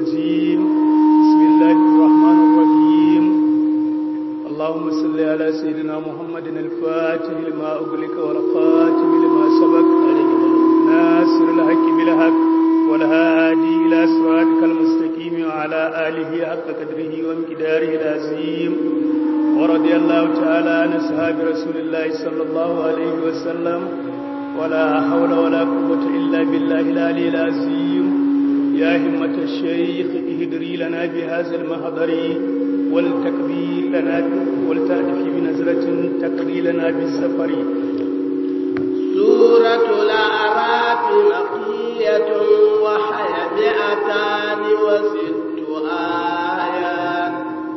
الرجيم بسم الله الرحمن الرحيم اللهم صل على سيدنا محمد الفاتح لما أغلق والخاتم لما سبق ناصر الحق بالحق والهادي إلى صراطك المستقيم وعلى آله حق قدره ومقداره العظيم ورضي الله تعالى عن أصحاب رسول الله صلى الله عليه وسلم ولا حول ولا قوة إلا بالله العلي العظيم يا همة الشيخ اهدري لنا بهذا المحضر والتكبي لنا والتأتي بنزرة تقضي لنا بالسفر سورة الأعراف مقية وحي مئتان وست آيات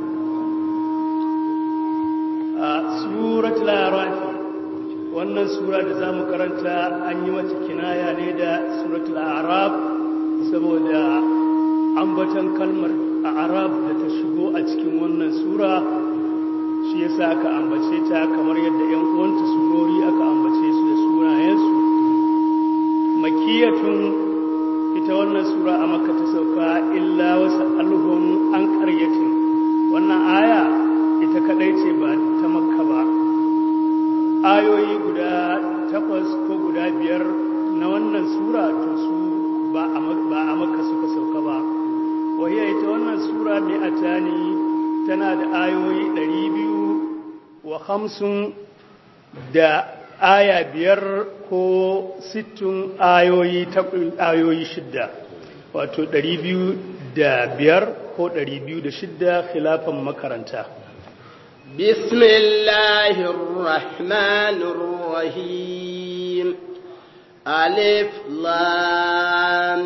سورة الأعراف wannan sura da za mu karanta an yi mata kinaya ne da suratul arab saboda ambatan kalmar arab da ta shigo a cikin wannan sura shi yasa aka ambace ta kamar yadda yan uwanta surori aka ambace su da sunayensu makiyatun ita wannan sura a makka ta sauka illa wasu alhum an karyatin wannan aya ita kadai ce ba ta makka ba ayoyi guda takwas ko guda biyar na wannan sura to su ba a makka suka sauka ba wahiyar ita wannan sura mai atani tana da ayoyi ɗari biyu wa hamsin da aya biyar ko sittin ayoyi ayoyi shidda wato ɗari biyu da biyar ko ɗari biyu da shidda khilafan makaranta بسم الله الرحمن الرحيم ألف لام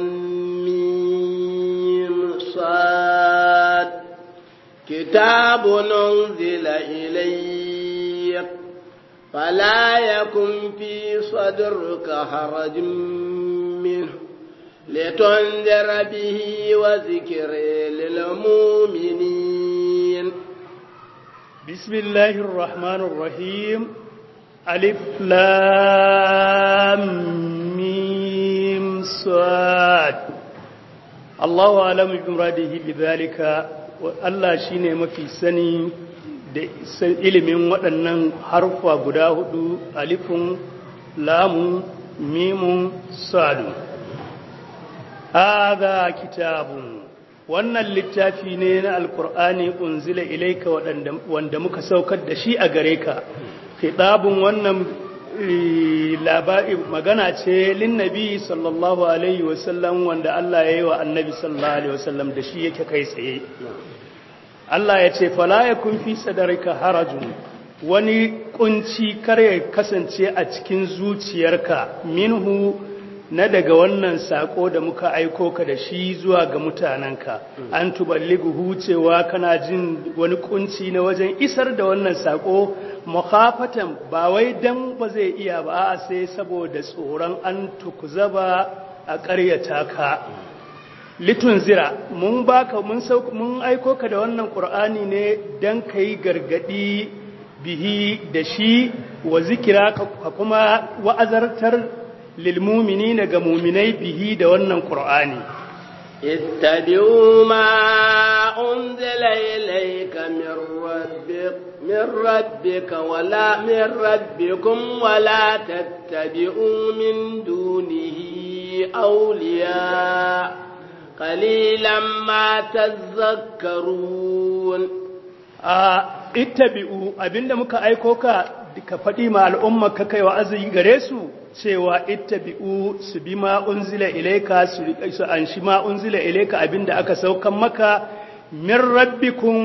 ميم صاد كتاب أنزل إليك فلا يكن في صدرك حرج منه لتنذر به وذكر للمؤمنين بسم الله الرحمن الرحيم ألف لام ميم صاد الله أعلم بمراده بذلك Allah shi ne mafi sani da ilimin waɗannan harfa guda hudu alifun lamun mimun sadu haza kitabun wannan littafi ne na alkur'ani unzila ilaika wanda muka saukar da shi a gare ka khitabun wannan labari magana ce linnabi sallallahu alaihi wasallam wanda Allah ya yi wa annabi sallallahu alaihi wasallam da shi yake kai tsaye Allah ya ce fala yakun fi sadarika harajun wani kunci kar ya kasance a cikin zuciyarka minhu na daga wannan sako da muka aiko ka da shi zuwa ga mutanenka an tuballighu cewa kana jin wani kunci na wajen isar da wannan sako mukhafatan ba wai dan ba zai iya ba a sai saboda tsoron an tukuzaba a ƙaryata ka litun zira mun baka mun sauka mun aiko ka da wannan qur'ani ne dan kai gargadi bihi da shi wa zikira ka kuma wa'azartar lilmuminina ga muminai bihi da wannan qur'ani اتبعوا ما أنزل إليك من ربك من ربك ولا من ربكم ولا تتبعوا من دونه أولياء قليلا ما تذكرون اتبعوا abinda muka aiko ka ka faɗi ma al'umma ka kai wa'azi gare su cewa ittabi'u su bi ma unzila ilaika su su an shi ma unzila ilaika abinda aka saukan maka min rabbikum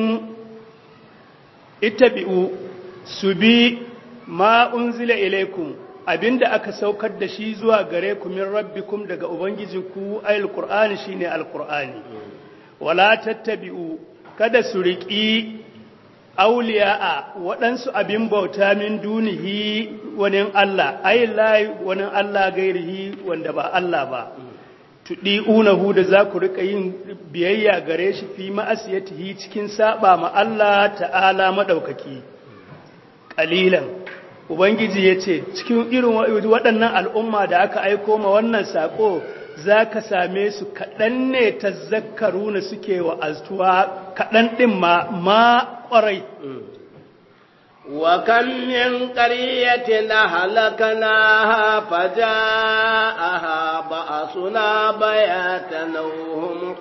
ittabi'u su bi ma unzila ilaikum abinda aka saukar da shi zuwa gare ku min rabbikum daga ubangijinku ayil qur'ani shine alqur'ani wala tattabi'u kada su riƙi auliya'a waɗansu abin bauta min dunihi wani Allah ai lai wani Allah gairihi wanda ba Allah ba tuɗi unahu da za ku riƙa yin biyayya gare shi fi ma'asiyatihi cikin saba ma Allah ta'ala maɗaukaki ƙalilan ubangiji ya ce cikin irin waɗannan al'umma da aka aiko ma wannan saƙo za ka same su kaɗan ne ta zakaru na suke wa astuwa kaɗan ɗin ma ma ƙwarai وكم من قرية أهلكناها فجاءها بأسنا بياتا وهم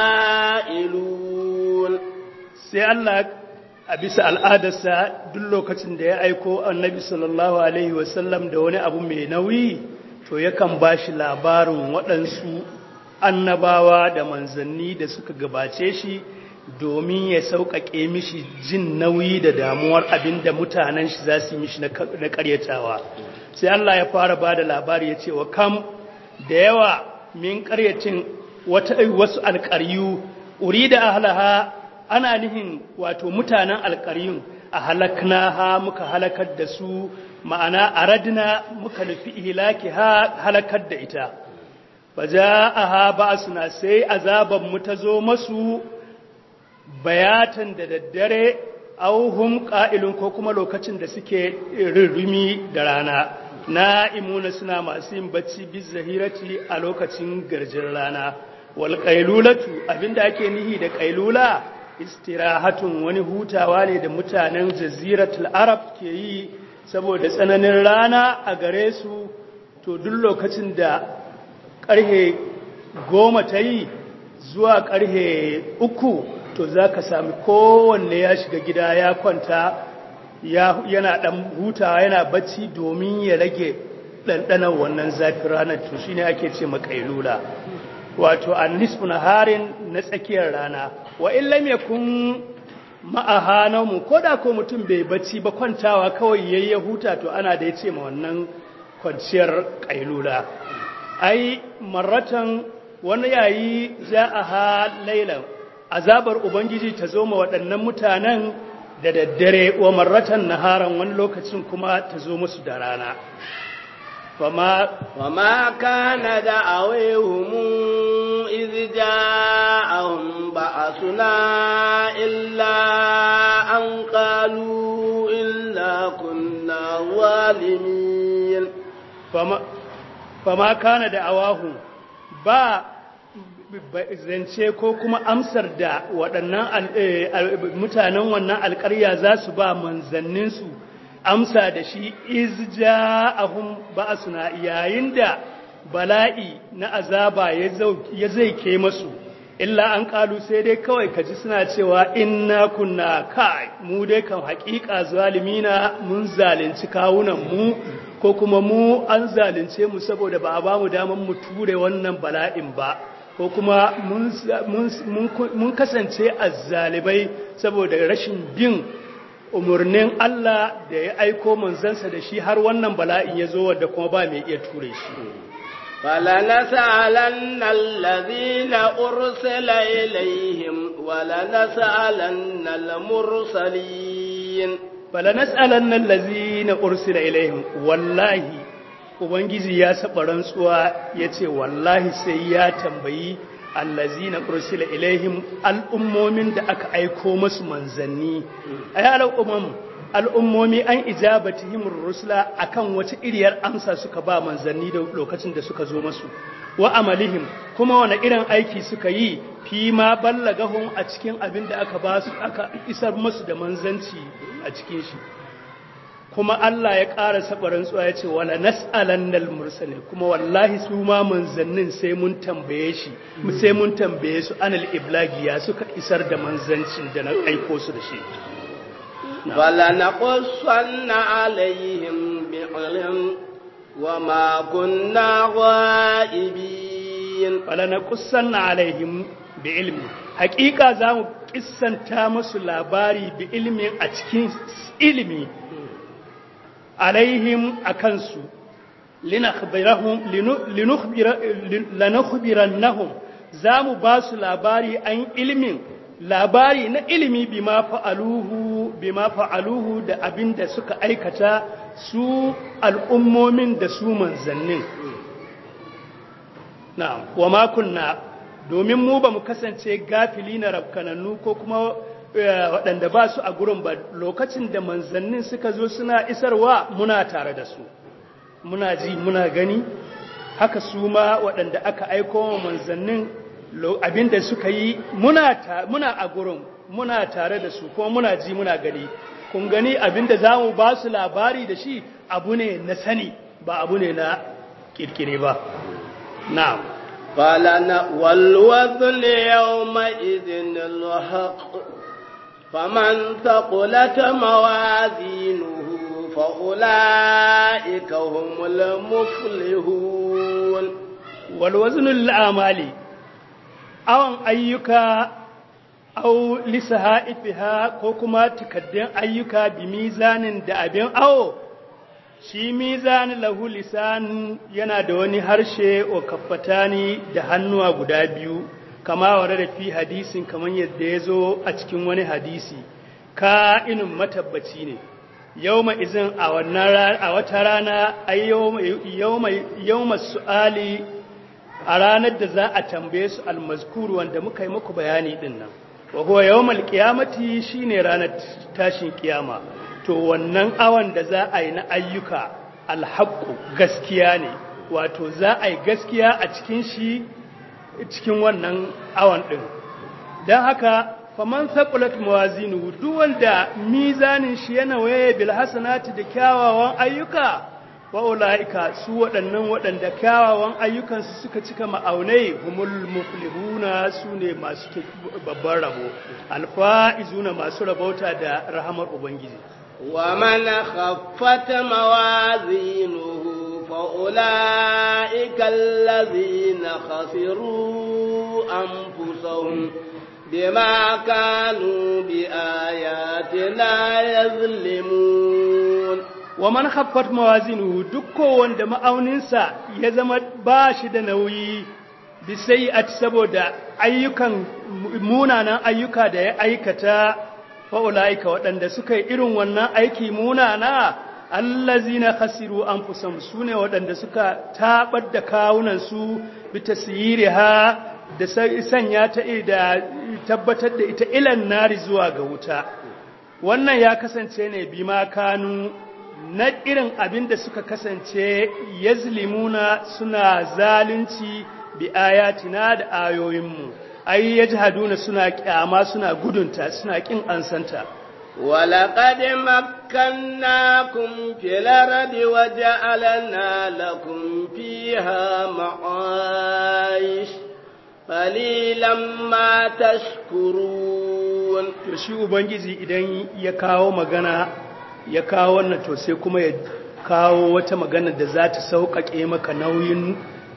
قائلون sai Allah a bisa al'adarsa duk lokacin da ya aiko annabi sallallahu Alaihi wasallam da wani abu mai nauyi to yakan ba shi labarin waɗansu annabawa da manzanni da suka gabace shi domin ya sauƙaƙe mishi jin nauyi da damuwar abin da mutanen shi za su yi mishi na ƙaryatawa sai Allah ya fara ba da labari ya ce wa kam da yawa min ƙaryacin wasu alƙaryu uri da ahalaha ana nihin wato mutanen alƙaryun a halakna muka halakar da su ma'ana aradna muka nufi ihlaki ha halakar da ita fa ja'aha ba'suna sai azaban mu ta zo masu bayatan da daddare auhum qa'ilun ko kuma lokacin da suke rirrumi da rana na'imuna suna masu yin bacci biz zahirati a lokacin garjin rana wal qailulatu abinda ake nihi da qailula istirahatun wani hutawa ne da mutanen jaziratul arab ke yi saboda tsananin rana a gare su to duk lokacin da ƙarhe goma ta yi zuwa ƙarhe uku to za ka sami kowanne ya shiga gida ya kwanta yana ɗan hutawa yana bacci domin ya rage ɗanɗanar wannan zafin ranar to shi ne ake ce makailula wato an nisfu na harin na tsakiyar rana wa illam yakun ma'aha naumu ko da ko mutum bai bacci ba kwantawa kawai yayi ya huta to ana da yace ma wannan kwanciyar kailula ai marratan wani yayi ja'aha laylan azabar ubangiji ta zo ma waɗannan mutanen da daddare wa marratan naharan wani lokacin kuma ta zo musu da rana fama وما كان دعويهم إذ جاءهم بأسنا إلا أن قالوا إلا كنا ظالمين fama fama kana da awahu ba zance ko kuma amsar da waɗannan mutanen wannan alƙarya za su ba manzanninsu amsa da shi izja'ahum ba'suna yayin da bala'i na azaba ya zai ke masu illa an kalu sai dai kawai kaji suna cewa inna kunna kai mu dai kan haƙiƙa zalimina mun zalunci kawunan mu ko kuma mu an zalunce mu saboda ba a ba mu daman mu ture wannan bala'in ba ko kuma mun kasance azzalibai saboda rashin bin umarnin Allah da ya aiko manzansa da shi har wannan bala'in ya zo wadda kuma ba mai iya ture shi. فلنسألن الذين أرسل إليهم ولنسألن المرسلين فلنسألن الذين أرسل إليهم والله Ubangiji ya saba rantsuwa ya ce wallahi sai ya tambayi allazina ursila ilaihim al'ummomin da aka aiko masu manzanni ay al'ummam al'ummomi an ijabatihim rusula akan wace iriyar amsa suka ba manzanni da lokacin da suka zo masu wa amalihim kuma wani irin aiki suka yi fi ma ballagahum a cikin abin da aka ba su aka isar masu da manzanci a cikin shi kuma Allah ya ƙara sabarin tsuwa ya ce wala nas'alannal mursalin kuma wallahi su ma manzannin sai mun tambaye shi sai mun tambaye su anil iblagi ya suka isar da manzancin da na aiko su da shi wala naqussanna alaihim bi'ilm wama kunna ghaibin wala naqussanna alaihim bi ilmi haƙiƙa za mu kissanta musu labari bi ilmin a cikin ilimi alaihim a kansu lanakhbirannahum za mu ba su labari an ilimin labari na ilimi bima fa'aluhu bima fa'aluhu da abin da suka aikata su al'ummomin da su manzannin na'am wa ma kunna domin mu ba mu kasance gafili na rafkanannu ko kuma waɗanda ba su a gurin ba lokacin da manzannin suka zo suna isarwa muna tare da su muna ji muna gani haka su ma waɗanda aka aiko wa manzannin abinda suka yi muna a gurin muna tare da su kuma muna ji muna gani kun gani abinda za mu ba su labari da shi abu ne na sani ba abu ne na kirkire ba na'am قال والوزن يومئذ الحق فمن ثقلت موازينه فأولئك هم المفلحون والوزن للأعمال أو أيك أو لسهائفها كوكما تكدن أيك بميزان دابين أو shi mizan lahu lisan yana da wani harshe wa kaffatani da hannuwa guda biyu kama ware da fi hadisin kamar yadda ya zo a cikin wani hadisi ka inin matabbaci ne yawma izin a wannan a wata rana ay yawma su'ali a ranar da za a tambaye su almazkuru wanda muka yi muku bayani din nan wa huwa yawmal qiyamati shine ranar tashin kiyama to wannan awan da za a yi na ayyuka alhaqqu gaskiya ne wato za a yi gaskiya a cikin shi cikin wannan awan din dan haka faman saqulat mawazinuhu duk wanda mizanin shi yana waye bil hasanati da kyawawan ayyuka wa ulaika su waɗannan waɗanda kyawawan ayyukan su suka cika ma'aunai humul muflihuna sune masu babban rabo alfaizuna masu rabauta da rahamar ubangiji wa man khaffat mawazinuhu fa ulaika allazina khasiru anfusahum بما كانوا بآياتنا يظلمون ومن خفت موازينه dukko wanda ma'auninsa ya zama ba shi da nauyi bisai'at saboda ayyukan munanan ayyuka da ya aikata fa'ulaika waɗanda suka yi irin wannan aiki munana allazina khasiru anfusahum sune waɗanda suka tabar da kawunansu bi tasyiriha da sanya ta da tabbatar da ita ilan nari zuwa ga wuta wannan ya kasance ne bi ma kanu na irin abin da suka kasance yazlimuna suna zalunci bi ayatina da ayoyinmu ai yajhaduna suna kyama suna gudunta suna kin ansanta ولقد مكناكم في الأرض وجعلنا لكم فيها معايش qalilan ma tashkurun to shi ubangiji idan ya kawo magana ya kawo wannan to sai kuma ya kawo wata magana da za ta sauƙaƙe maka nauyin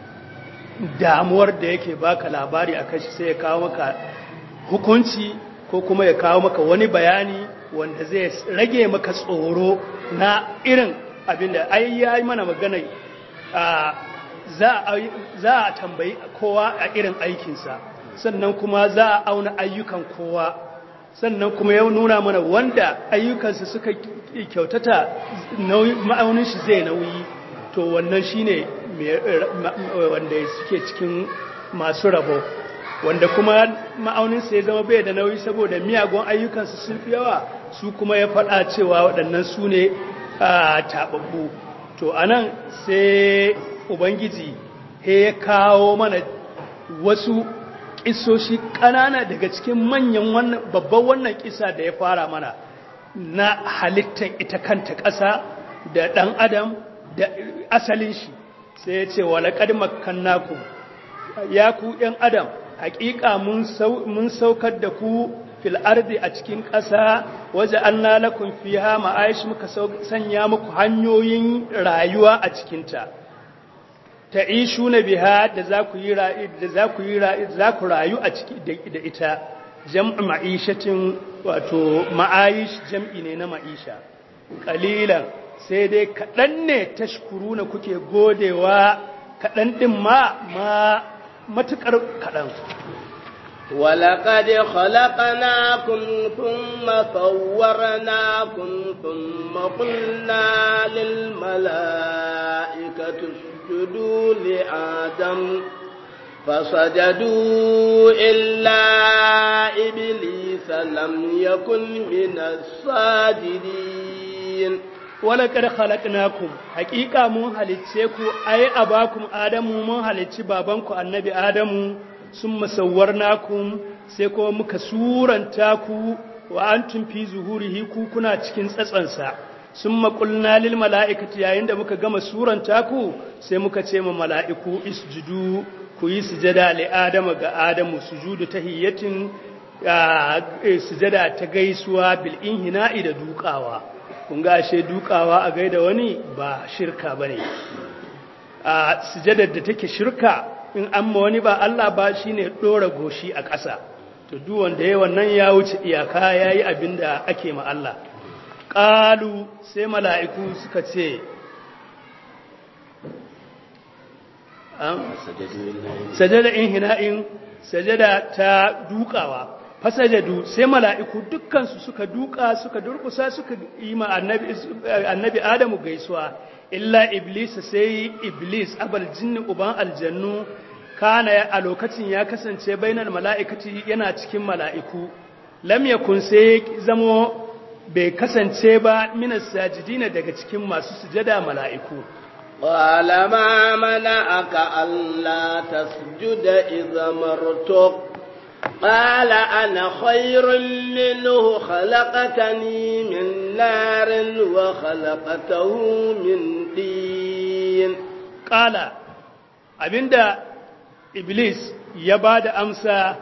damuwar da yake baka labari akan shi sai ya kawo maka hukunci ko kuma ya kawo maka wani bayani wanda zai rage maka tsoro na irin abinda ai yayi mana magana a za a tambayi kowa a irin aikinsa sannan kuma za a auna ayyukan kowa sannan kuma ya nuna mana wanda ayyukansa suka kyautata ma'aunin shi zai nauyi to wannan shi ne wanda suke cikin masu rabo wanda kuma ma'auninsa ya zama bai da nauyi saboda miyagun ayyukansu sun fi yawa su kuma ya faɗa cewa waɗannan su ne taɓaɓɓu to anan sai ubangiji ya kawo mana wasu ƙisoshi ƙanana daga cikin manyan wannan babban wannan ƙisa da ya fara mana na halittar ita kanta ƙasa da ɗan adam da asalin shi sai ya ce walaƙad makannaku ya ku ‘yan adam haƙiƙa mun saukar da ku fil ardi a cikin ƙasa waje an lalakun fiha ma'aish muka sanya muku hanyoyin rayuwa a cikinta ta ishu na biha da za ku yi da za ku yi za ku rayu a ciki da ita jam'u ma'ishatin wato ma'aish jam'i ne na ma'isha qalilan sai dai kaɗan ne tashkuruna kuke godewa kaɗan ɗin ma ma matuƙar kaɗan ولقد خلقناكم ثم صورناكم ثم قلنا للملائكة اسجدوا لآدم فسجدوا إلا إبليس لم يكن من الساجدين wala kad khalaqnakum haqiqa mun halicce ku ai abakum adamu mun halicci babanku annabi adamu summa sawwarnakum sai kuma muka suranta ku wa antum fi zuhurihi ku kuna cikin tsatsansa summa qulna lil mala'ikati yayin da muka gama suranta ku sai muka ce ma mala'iku isjudu ku yi sujada li adama ga adamu sujudu tahiyyatin sujada ta gaisuwa bil inhina'i da dukawa kun ga ashe dukawa a gaida wani ba shirka bane a sujadar da take shirka in amma wani ba Allah ba shine dora goshi a ƙasa to duk wanda yayi wannan ya wuce iyaka yayi abinda ake ma Allah qalu sai mala'iku suka ce sajada inhina'in sajada ta dukawa fasajadu sai mala'iku dukkansu suka duka suka durkusa suka yi ma annabi adamu gaisuwa illa iblis sai iblis abal jinni uban aljannu kana a lokacin ya kasance bainar mala'ikati yana cikin mala'iku lam yakun sai zamo bai kasance ba minas sajidina daga cikin masu sujada mala'iku قال ما منعك ألا تسجد إذا مرتك قال أنا خير منه خلقتني من نار وخلقته من دين قال abinda iblis ya ba da amsa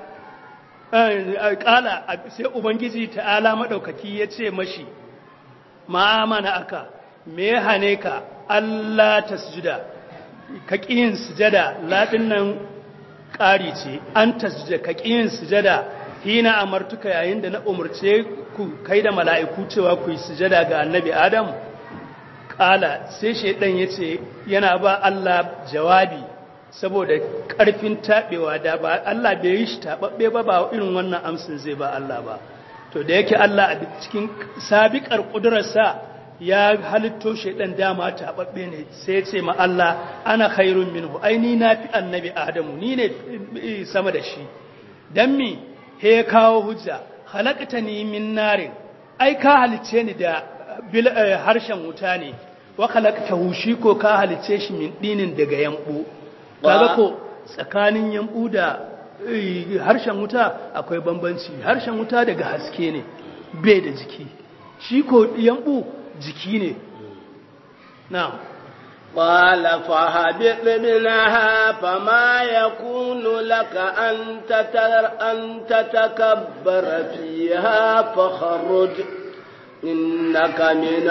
kala sai ubangiji ta'ala maɗaukaki ya ce mashi ma'amana aka me ya hane ka Allah ta sujuda ka ƙiyin sujada laɗin nan ƙari ce an ta sujuda ka ƙiyin sujada hina amartuka yayin da na umarce ku kai da mala'iku cewa ku yi sujada ga annabi adam ƙala sai shaidan ya ce yana ba Allah jawabi saboda ƙarfin taɓewa da ba Allah bai yi shi taɓaɓɓe ba ba irin wannan amsin zai ba Allah ba to da yake Allah a cikin sabiƙar ƙudurarsa ya halitto shaidan dama taɓaɓɓe ne sai ya ce ma Allah ana khairun minhu ai ni na fi annabi Adamu ni ne sama da shi dan mi he ya kawo hujja khalaqtani min narin ai ka halice ni da harshen wuta ne wa khalaqtahu shi ko ka halice shi min dinin daga yambu kaga ko tsakanin yambu da harshen wuta akwai bambanci harshen wuta daga haske ne bai da jiki shi ko yambu jiki ne na'am قال فهبط منها فما يكون لك أن, تتر أن تتكبر فيها فخرج إنك من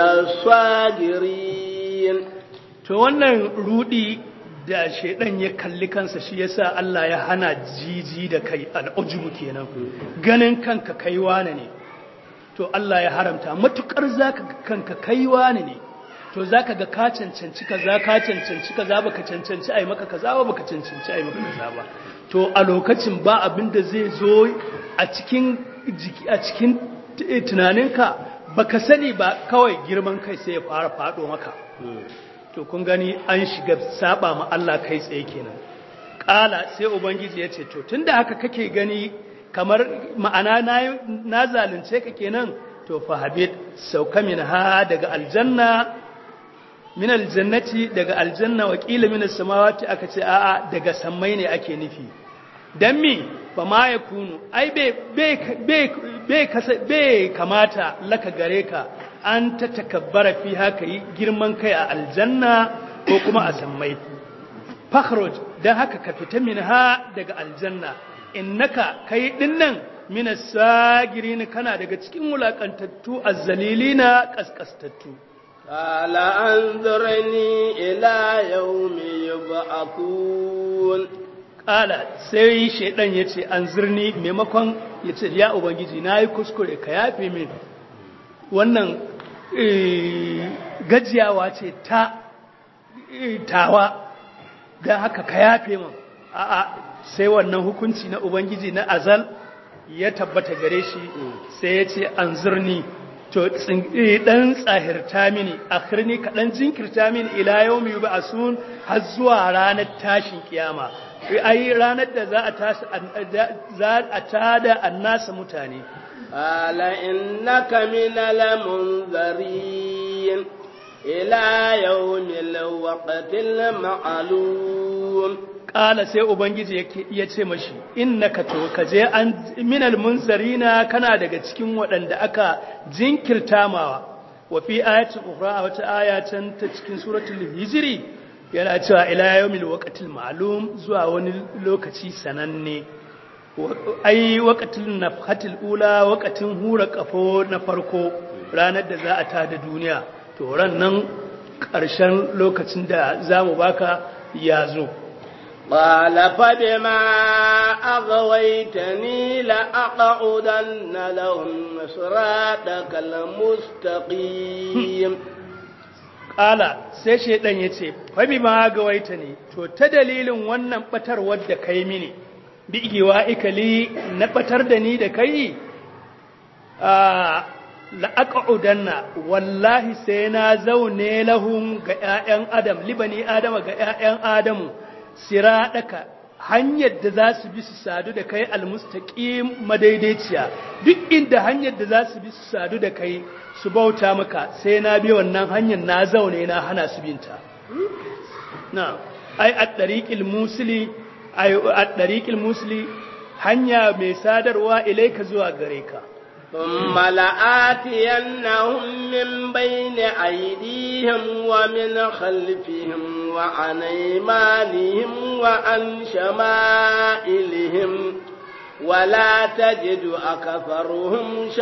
الصاغرين to wannan rudi da shaidan ya kalli kansa shi yasa Allah ya hana jiji da kai al'ujubu kenan ganin kanka kai wane ne to Allah ya haramta matukar zaka kanka kai wane ne to zaka ga ka cancanci kaza ka cancanci kaza baka cancanci ai maka kaza ba baka cancanci ai maka kaza ba to a lokacin ba abin da zai zo a cikin a cikin tunaninka baka sani ba kawai girman kai sai ya fara fado maka to kun gani an shiga saba ma Allah kai tsaye kenan kala sai ubangiji ya ce to tunda haka kake gani kamar ma'ana na zalunce ka kenan to fa habit sauka min ha daga aljanna min aljannati daga aljanna wa qila min as-samawati aka ce a'a daga sammai ne ake nufi dan mi fa ma yakunu ai be be be be kamata laka gare ka an ta takabbara fi haka yi girman kai a aljanna ko kuma a sammai fakhroj dan haka ka fita min ha daga aljanna innaka kai dinnan min as-sagirin kana daga cikin mulakantattu azzalilina kaskastattu قال أنظرني إلى يوم يبعثون Ƙala sai shaidan ya ce an zirni maimakon ya ce ya Ubangiji na yi kuskure ka yafe min wannan gajiyawa ce ta tawa don haka ka yafe min a'a sai wannan hukunci na Ubangiji na azal ya tabbata gare shi sai ya ce an zirni to dan tsahirta mini akhirni kaɗan jinkirta mini ila yau mai ba sun har zuwa ranar tashin kiyama ai ranar da za a tashi za a tada annasa mutane ala innaka min al-munzirin إلى يوم الوقت المعلوم ƙala sai ubangiji ya ce mashi innaka to ka je an minal munzarina kana daga cikin waɗanda aka jinkirta mawa wa fi ayatin ukhra a wata aya can ta cikin suratul hijri yana cewa ila yawmil waqtil ma'lum zuwa wani lokaci sananne ai waqtil nafhatil ula waqtin hura kafo na farko ranar da za a tada duniya to ran nan ƙarshen lokacin da zamu baka ya zo قال فبما أغويتني لأقعدن لهم صراطك المستقيم قال sai shaidan yace fa bima gawaitani to ta dalilin wannan batarwar da kai mini bi igiwa ikali na batar da ni da kai a la'aƙa'udanna wallahi sai na zaune lahum ga ‘ya'yan adam libani adama ga ‘ya'yan adamu siraɗaka hanyar da za su bi su sadu da kai almustaƙim madaidaiciya duk inda hanyar da za su bi su sadu da kai su bauta maka sai na bi wannan hanyar na zaune na hana su binta na ai a ɗariƙil musuli a ɗariƙil musuli hanya mai sadarwa ilaika zuwa gare ka ثم لآتينهم من بين أيديهم ومن خلفهم وعن أيمانهم وعن شمائلهم ولا تجد أكثرهم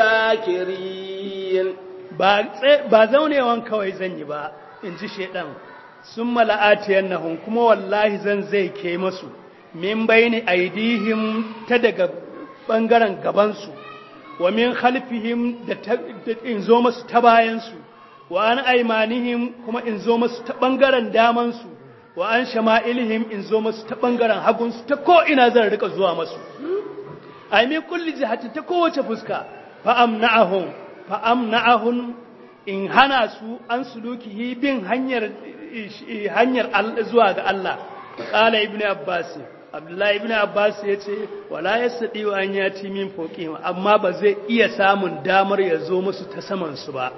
شاكرين ba zaunewan kawai zan yi ba in ji shaidan sun mala'atiyan nahun kuma wallahi zan zai ke masu min bayani aidihim ta daga ɓangaren gabansu wa min khalfihim da in zo masu ta bayansu wa an aimanihim kuma in zo masu ta ɓangaren damansu wa an shama'ilihim in zo masu ta ɓangaren hagunsu ta ko'ina zan rika zuwa masu a min kulli jihati ta kowace fuska fa'am na'ahun fa'am na'ahun in hana su an sulukihi bin hanyar hanyar zuwa ga Allah qala ibnu abbas abdullahi ibn abbas ya ce wala ya saɗi wa an yati min foƙi amma ba zai iya samun damar ya zo musu ta samansu ba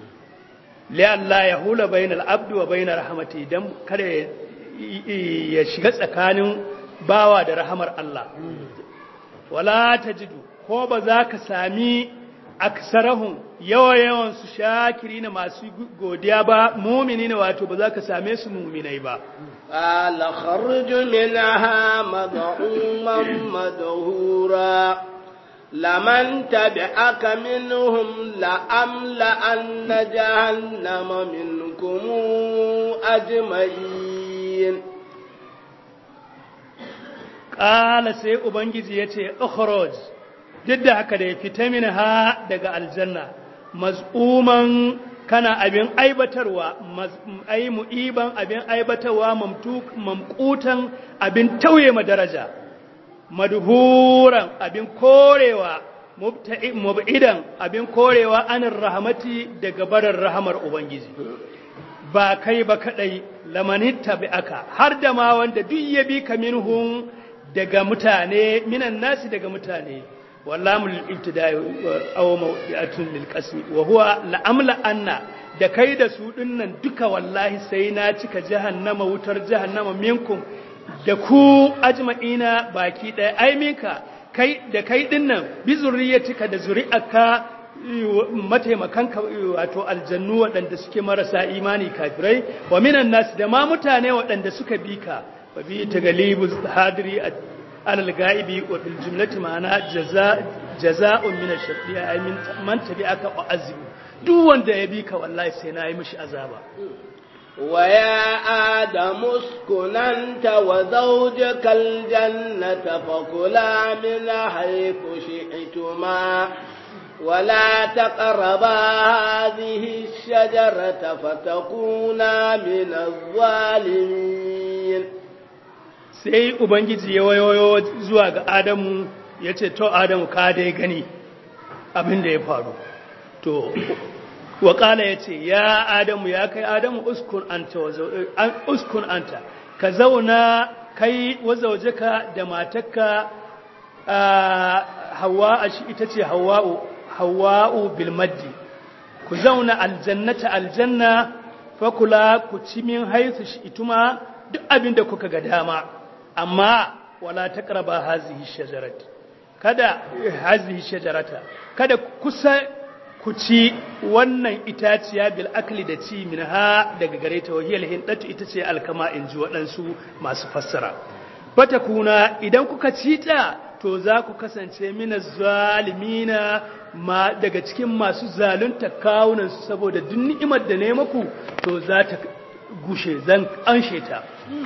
Allah ya hula bayan al'abdu wa bayan rahamati don kada ya shiga tsakanin bawa da rahamar Allah wala ta jidu ko ba za ka sami aksarahun yawa-yawan su shakiri na masu godiya ba mumini na wato ba za ka same su muminai ba قال خرج منها مذعوما مدهورا لمن تبعك منهم لأملأن جهنم منكم أجمعين قال سي أبنجي يتي أخرج جد هكذا يفتمن ها دقى الجنة مزعوما kana abin aibatarwa ai mu'iban abin aibatarwa mamkutan abin tauye ma daraja madhuran abin korewa mub'idan abin korewa anin rahamati daga barar rahamar ubangiji ba kai ba kadai lamanitta bi aka har da ma wanda duk ya bi ka minhum daga mutane minan nasi daga mutane واللام للابتداء او موضعه للقسم وهو لاملا ان da kai da su dinnan duka wallahi sai na cika jahannama wutar jahannama minkum da ku ajma'ina baki ɗaya ai minka kai da kai dinnan bi zurriyatika da zuri'aka mataimakanka wato aljannu waɗanda suke marasa imani kafirai wa minan nas da ma mutane waɗanda suka bi ka wa bi tagalibu hadiri على الغائب وفي الجملة معنا جزاء جزاء من الشرطية أي من من تبعك وعذب duk wanda ya bi ka wallahi sai na yi mishi azaba ويا آدم اسكن أنت وزوجك الجنة فكلا من حيث شئتما ولا تقربا هذه الشجرة فتكونا من الظالمين sai ubangiji ya wayoyo zuwa ga adamu ya ce to adamu ka dai gani abin da ya faru to waƙala ya ce ya adamu ya kai adamu uskun anta uskun anta ka zauna kai wazaujeka da matakka hawa a shi ita ce hawa'u hawa'u bilmaddi ku zauna aljannata aljanna fakula ku ci min haisu shi ituma duk abin da kuka ga dama amma wala taqraba hazihi shajarat kada hazihi shajarata kada kusa ku ci wannan itaciya bil akli da ci min ha daga gare ta wahiyal hindatu ita ce alkama in ji waɗansu masu fassara bata kuna idan kuka ci ta to za ku kasance mina zalimina ma daga cikin masu zalunta kawunansu saboda duk ni'imar da ne maku to za ta gushe zan anshe ta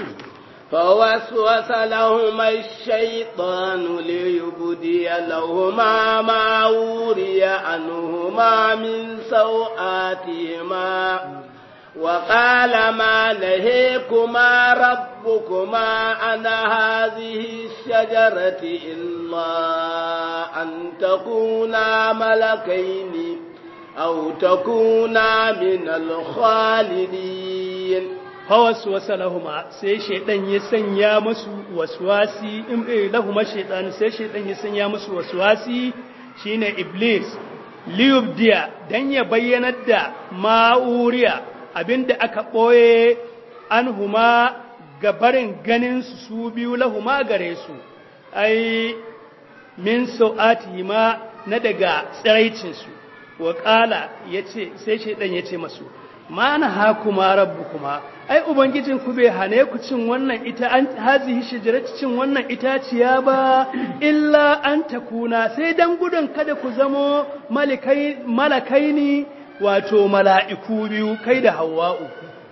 فوسوس لهما الشيطان ليبدي لهما ما وري عنهما من سوآتهما وقال ما نهيكما ربكما عن هذه الشجرة إلا أن تكونا ملكين أو تكونا من الخالدين fawaswasa lahuma sai shaidan ya sanya musu waswasi in eh lahuma shaidan sai shaidan ya sanya musu waswasi shine iblis liyubdiya dan ya bayyanar da ma'uriya abinda aka boye anhuma gabarin ganin su su biyu lahuma gare su ai min sau'atihima na daga tsiraicin su wa qala yace sai shaidan yace masu ma na hakuma rabbukuma ai ubangijin ku bai hane ku cin wannan ita an hazihi shajarati cin wannan itaciya ba illa an takuna sai dan gudun kada ku zamo malakai malakaini wato mala'iku biyu kai da hawa'u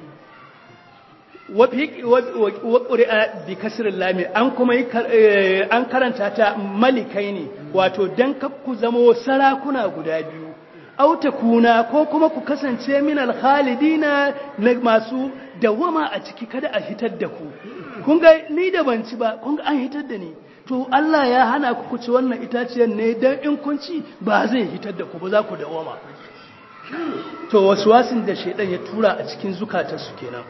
wa ƙuri'a bi kasirin lami an kuma an karanta ta malikaini wato dan ku zamo sarakuna guda biyu auta kuna ko kuma ku kasance min alkhalidina na masu dawama a ciki kada a hitar da ku kun ga ni da ban ci ba kun ga an hitar da ni to Allah ya hana ku ci wannan itaciyar ne dan in kun ci ba zai hitar da ku ba za ku dawama to waswasin da shedan ya tura a cikin zukatarsu kenan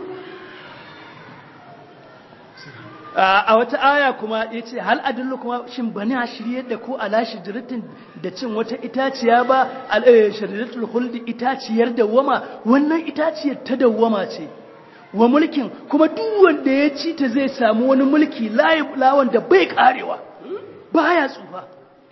a wata aya kuma ya ce hal adallu kuma shin bani a shirye da ko ala shijiratin da cin wata itaciya ba shajaratul huldi itaciyar dawwama wannan itaciyar ta dawwama ce wa mulkin kuma duk wanda ya ci ta zai samu wani mulki lawan da bai karewa baya tsufa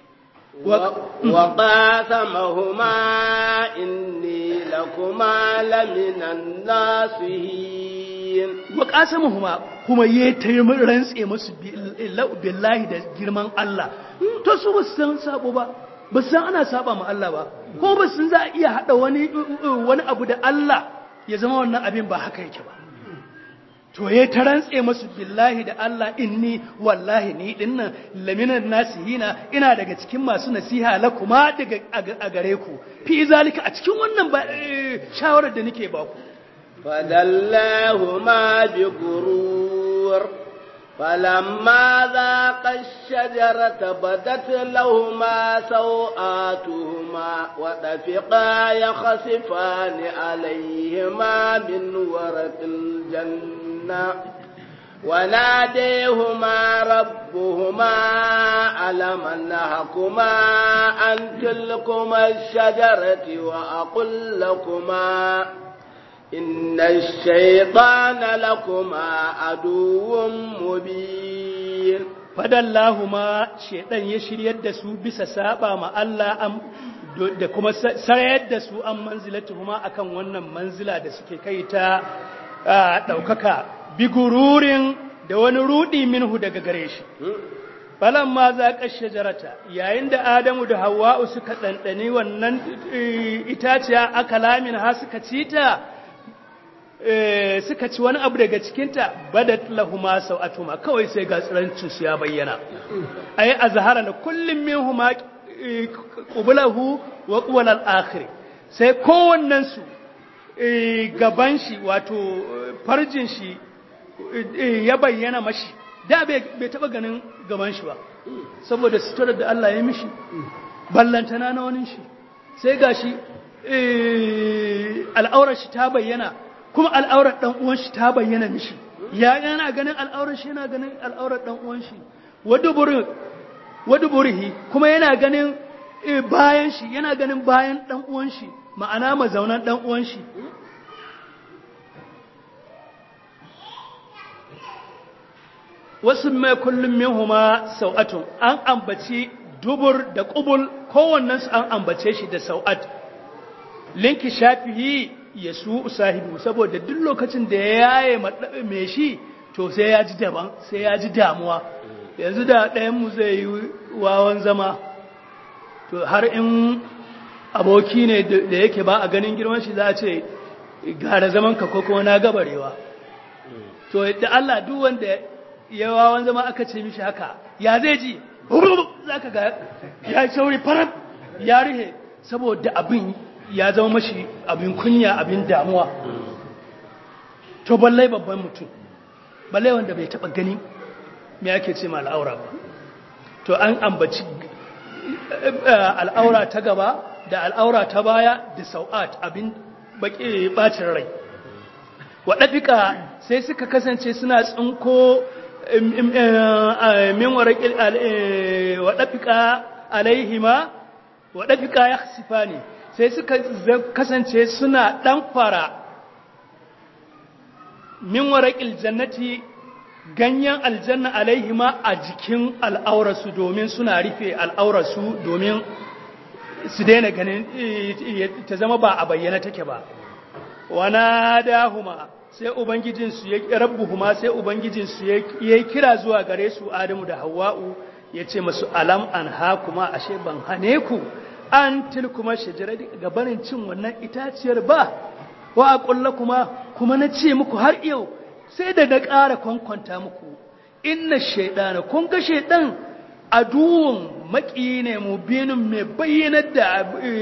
وقاسمهما إني لكما لمن الناصحين وقاسمهما kuma ya taimi rantse musu billahi da girman Allah to su ba su san sabo ba ba san ana saba ma Allah ba ko ba sun za a iya hada wani wani abu da Allah ya zama wannan abin ba haka yake ba to ya ta rantse musu billahi da Allah inni wallahi ni dinnan laminan nasihina ina daga cikin masu nasiha la kuma daga a gare ku fi zalika a cikin wannan shawarar da nake ba ku فدلاهما بغرور فلما ذاق الشجرة بدت لهما سوآتهما وطفقا يخصفان عليهما من ورق الجنة وناديهما ربهما ألم نهكما عن تلكما الشجرة وأقل لكما إن الشيطان لكما عدو مبين fadallahuma shedan ya shiryar da su bisa saba ma Allah da kuma sarayar da su an manzilatuhuma akan wannan manzila da suke kai ta daukaka bigururin da wani rudi minhu daga gare shi falan ma za ka shajarata yayin da Adamu da Hawwa'u suka dandane wannan itaciya aka lamin ha suka cita suka ci wani abu daga cikinta badat lahuma sau'atuma kawai sai ga tsirancin su ya bayyana ai azhara na kullum minhuma qublahu wa qawla al-akhir sai kowannen su gaban shi wato farjin shi ya bayyana mashi da bai taba ganin gaban shi ba saboda suturar da Allah ya mishi ballantana na wani shi sai gashi al'aurar shi ta bayyana kuma al'aurar ɗan uwan shi ta bayyana mishi ya yana ganin al'aurar shi yana ganin al'aurar ɗan uwan shi wadda burihi kuma yana ganin bayan shi yana ganin bayan ɗan uwan shi ma'ana mazaunan ɗan uwan shi wasu mai kullum minhuma sau'atun an ambaci dubur da ƙubul kowannensu an ambace shi da sau'at linki shafihi ya su sahibu saboda duk lokacin da ya yaye mai shi to sai ya ji daban sai ya ji damuwa yanzu da ɗayanmu zai yi wawan zama to har in aboki ne da yake ba a ganin girman shi za a ce gara zaman ka ko kuma na gabarewa to da Allah duk wanda ya wawan zama aka ce mishi haka ya zai ji za ka ga ya yi sauri farar ya rihe saboda abin ya zama mashi abin kunya abin damuwa to ballai babban mutum ballai wanda bai taba gani me ake ce ma al'aura ba to an ambaci al'aura ta gaba da al'aura ta baya da sau'at abin baki bacin rai waɗaɗika sai suka kasance suna tsinko min waraƙil waɗaɗika alaihima waɗaɗika ya sifa ne sai suka kasance suna ɗanfara min waraƙil jannati ganyen aljanna alaihima a jikin al'aurarsu domin suna rufe al'aurarsu domin su daina ganin ta zama ba a bayyana take ba wana dahuma sai ubangijinsu ya rabbuhuma sai ubangijinsu ya yi kira zuwa gare su adamu da hawa'u ya ce masu alam an ha kuma ashe ban hane ku an tilkuma shajara gabanin cin wannan itaciyar ba wa a ƙulla kuma kuma na ce muku har yau sai da na ƙara kwankwanta muku inna shaidana kun ga shaidan aduwun maki ne mu binin mai bayyanar da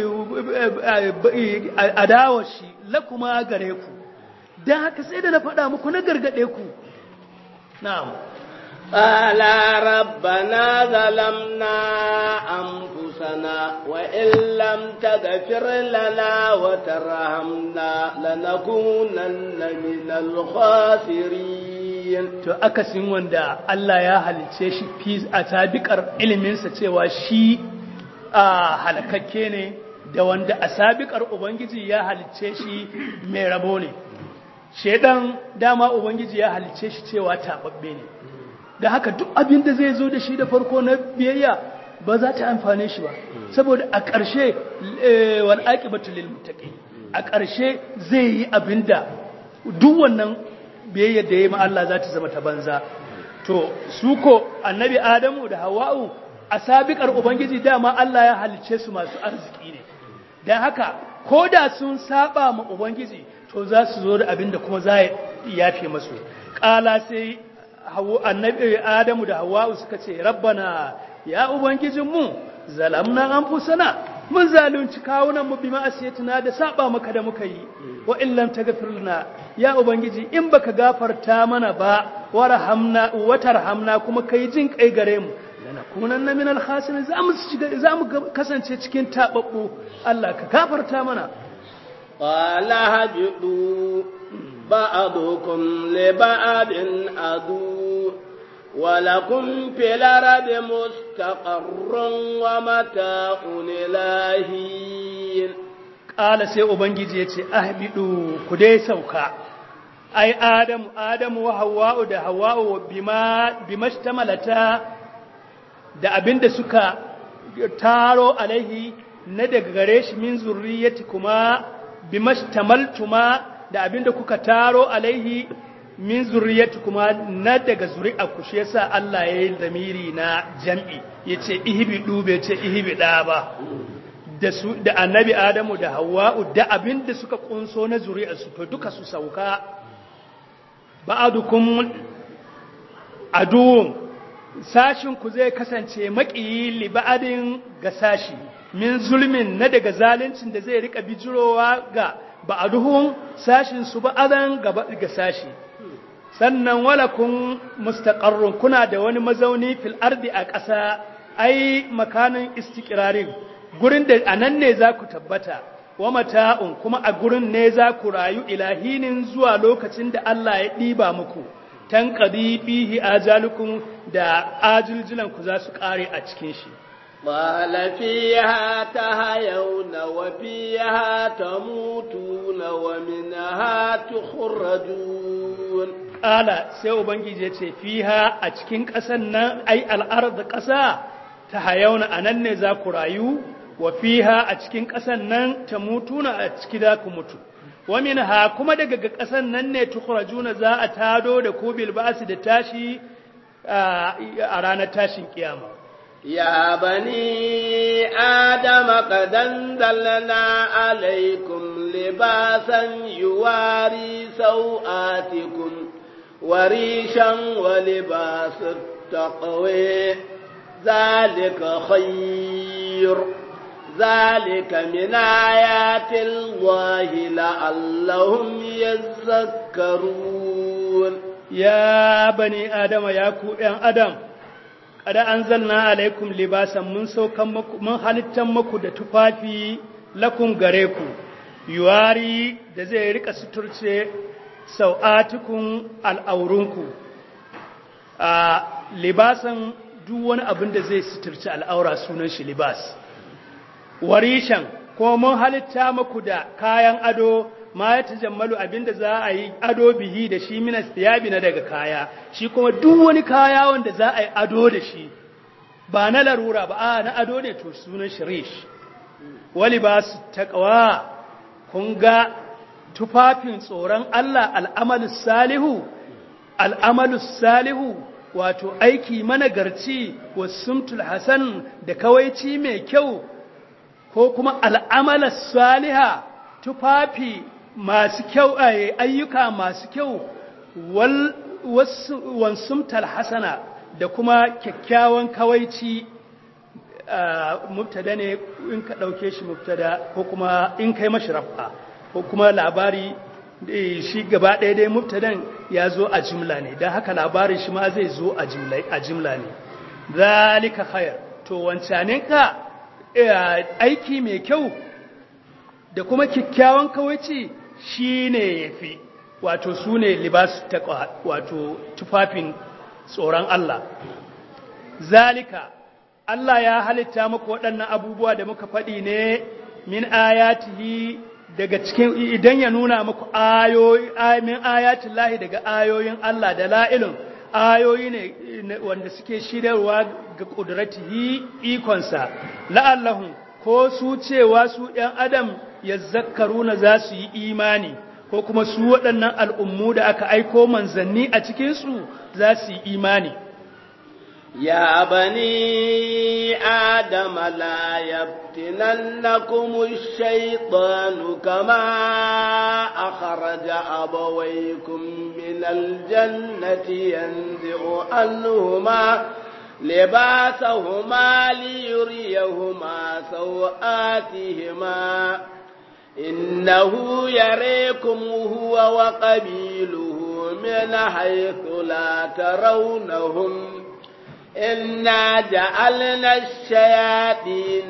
adawar shi lakuma gare ku don haka sai da na faɗa muku na gargaɗe ku na'am قال ربنا ظلمنا أنفسنا وإن لم تغفر لنا وترحمنا لنكونن من الخاسرين to akasin wanda Allah ya halice shi fi a sabikar iliminsa cewa shi a halakakke ne da wanda a sabikar ubangiji ya halice shi mai rabo ne shedan dama ubangiji ya halice shi cewa tababbe ne da haka duk abin da zai zo da shi da farko na biyayya ba za ta amfane shi ba saboda a ƙarshe wal aqibatu lil muttaqin a ƙarshe zai yi abin da duk wannan biyayya da yayi ma Allah za ta zama ta banza to su ko annabi Adamu da Hawwa'u a sabiƙar ubangiji dama Allah ya halice su masu arziki ne dan haka ko da sun saba ma ubangiji to za su zo da abin da kuma za ya yafe masu ƙala sai annabi adamu da hawa'u suka ce rabbana ya ubangijinmu zalamna anfusana mun zalunci kawunan mu bima asiyatina da saba maka da muka yi wa in lam taghfir lana ya ubangiji in baka gafarta mana ba warhamna wa tarhamna kuma kai jin kai gare mu lanakunanna min al-khasirin za mu za mu kasance cikin tababbu Allah ka gafarta mana qala habidu ba'dukum li ba'din adu ولكم في الأرض مستقر ومتاع إلهين قال سي أبنجي يتي أهبدوا كدي سوكا أي آدم آدم وحواء ده حواء بما بما اشتملتا da abin da suka taro alaihi na daga gare shi min zurriyati kuma bimashtamaltuma da abin da kuka taro alaihi min zurriyati kuma na daga zuri'a ku shi yasa Allah ya yi zamiri na jam'i yace ihibi dube ce ihibi da ba da su da annabi Adamu da Hawwa'u da abin da suka kunso na zuri'a su to duka su sauka ba'adukum aduwwun sashin ku zai kasance maƙiyi li ba'adin ga sashi min zulmin na daga zaluncin da zai rika bijirowa ga ba'aduhum sashin su ba'adan ga sashi sannan walakun mustaqarrun kuna da wani mazauni fil ardi a ƙasa ai makanin istiqrarin gurin da anan ne za ku tabbata wa mata'un kuma a gurin ne za ku rayu ilahinin zuwa lokacin da Allah ya ɗiba muku tanqadi fihi ajalukum da ajiljilan ku za su ƙare a cikin shi قال فيها تهيون وفيها تموتون ومنها تخرجون ƙala sai ubangiji ya ce fiha a cikin ƙasan nan ai al'arda ƙasa ta hayauna a nan ne za ku rayu wa fiha a cikin ƙasan nan ta mutuna a ciki za ku mutu wa minha kuma daga ga ƙasan nan ne tukhrajuna za a tado da ku bil ba'si da tashi a ranar tashin kiyama يا بني آدم قد أنزلنا عليكم لباسا يواري سوآتكم وريشا ولباس التقوى ذلك خير ذلك من آيات الله لعلهم يذكرون يا بني آدم يا كو آدم kada an zalna alaikum libasan mun saukan muku mun halittan muku da tufafi lakum gare ku yuwari da zai rika suturce sau'atukun al'aurunku a libasan duk wani abin da zai suturce al'aura sunan shi libas warishan ko mun halitta muku da kayan ado ma ya tajammalu abinda za a yi ado bihi da shi minas tiyabi na daga kaya shi kuma duk wani kaya wanda za a yi ado da shi ba na larura ba a na ado ne to sunan shirish wali ba su taƙawa kun ga tufafin tsoron Allah al'amalus salihu al'amalus salihu wato aiki managarci wasumtul hasan da kawaici mai kyau ko kuma al'amalas saliha tufafi masu kyau ayyuka masu kyau wansumtal hasana da kuma kyakkyawan kawaici mubtada ne in ka ɗauke shi mubtada ko kuma in kai mashi rafa ko kuma labari shi gaba ɗaya dai mubtadan ya zo a jimla ne don haka labarin shi ma zai zo a jimla ne zalika khair to wancanin ka aiki mai kyau da kuma kyakkyawan kawaici shi ne ya fi wato su ne libas taƙwa wato tufafin tsoron Allah zalika Allah ya halitta muku waɗannan abubuwa da muka faɗi ne min ayatihi daga cikin idan ya nuna muku ayoyi min ayatin lahi daga ayoyin Allah da la'ilun ayoyi ne wanda suke shirarwa ga ƙudratihi ikonsa la'allahun ko su cewa su ‘yan adam ya zakaruna za su yi imani ko kuma su waɗannan al'ummu da aka aiko manzanni a cikinsu za su yi imani. Ya bani Adama la yaftinannakum ash-shaytanu kama akhraja abawaykum min al-jannati yanzi'u anhuma لباسهما ليريهما سوآتهما إنه يريكم هو وقبيله من حيث لا ترونهم إنا جعلنا الشياطين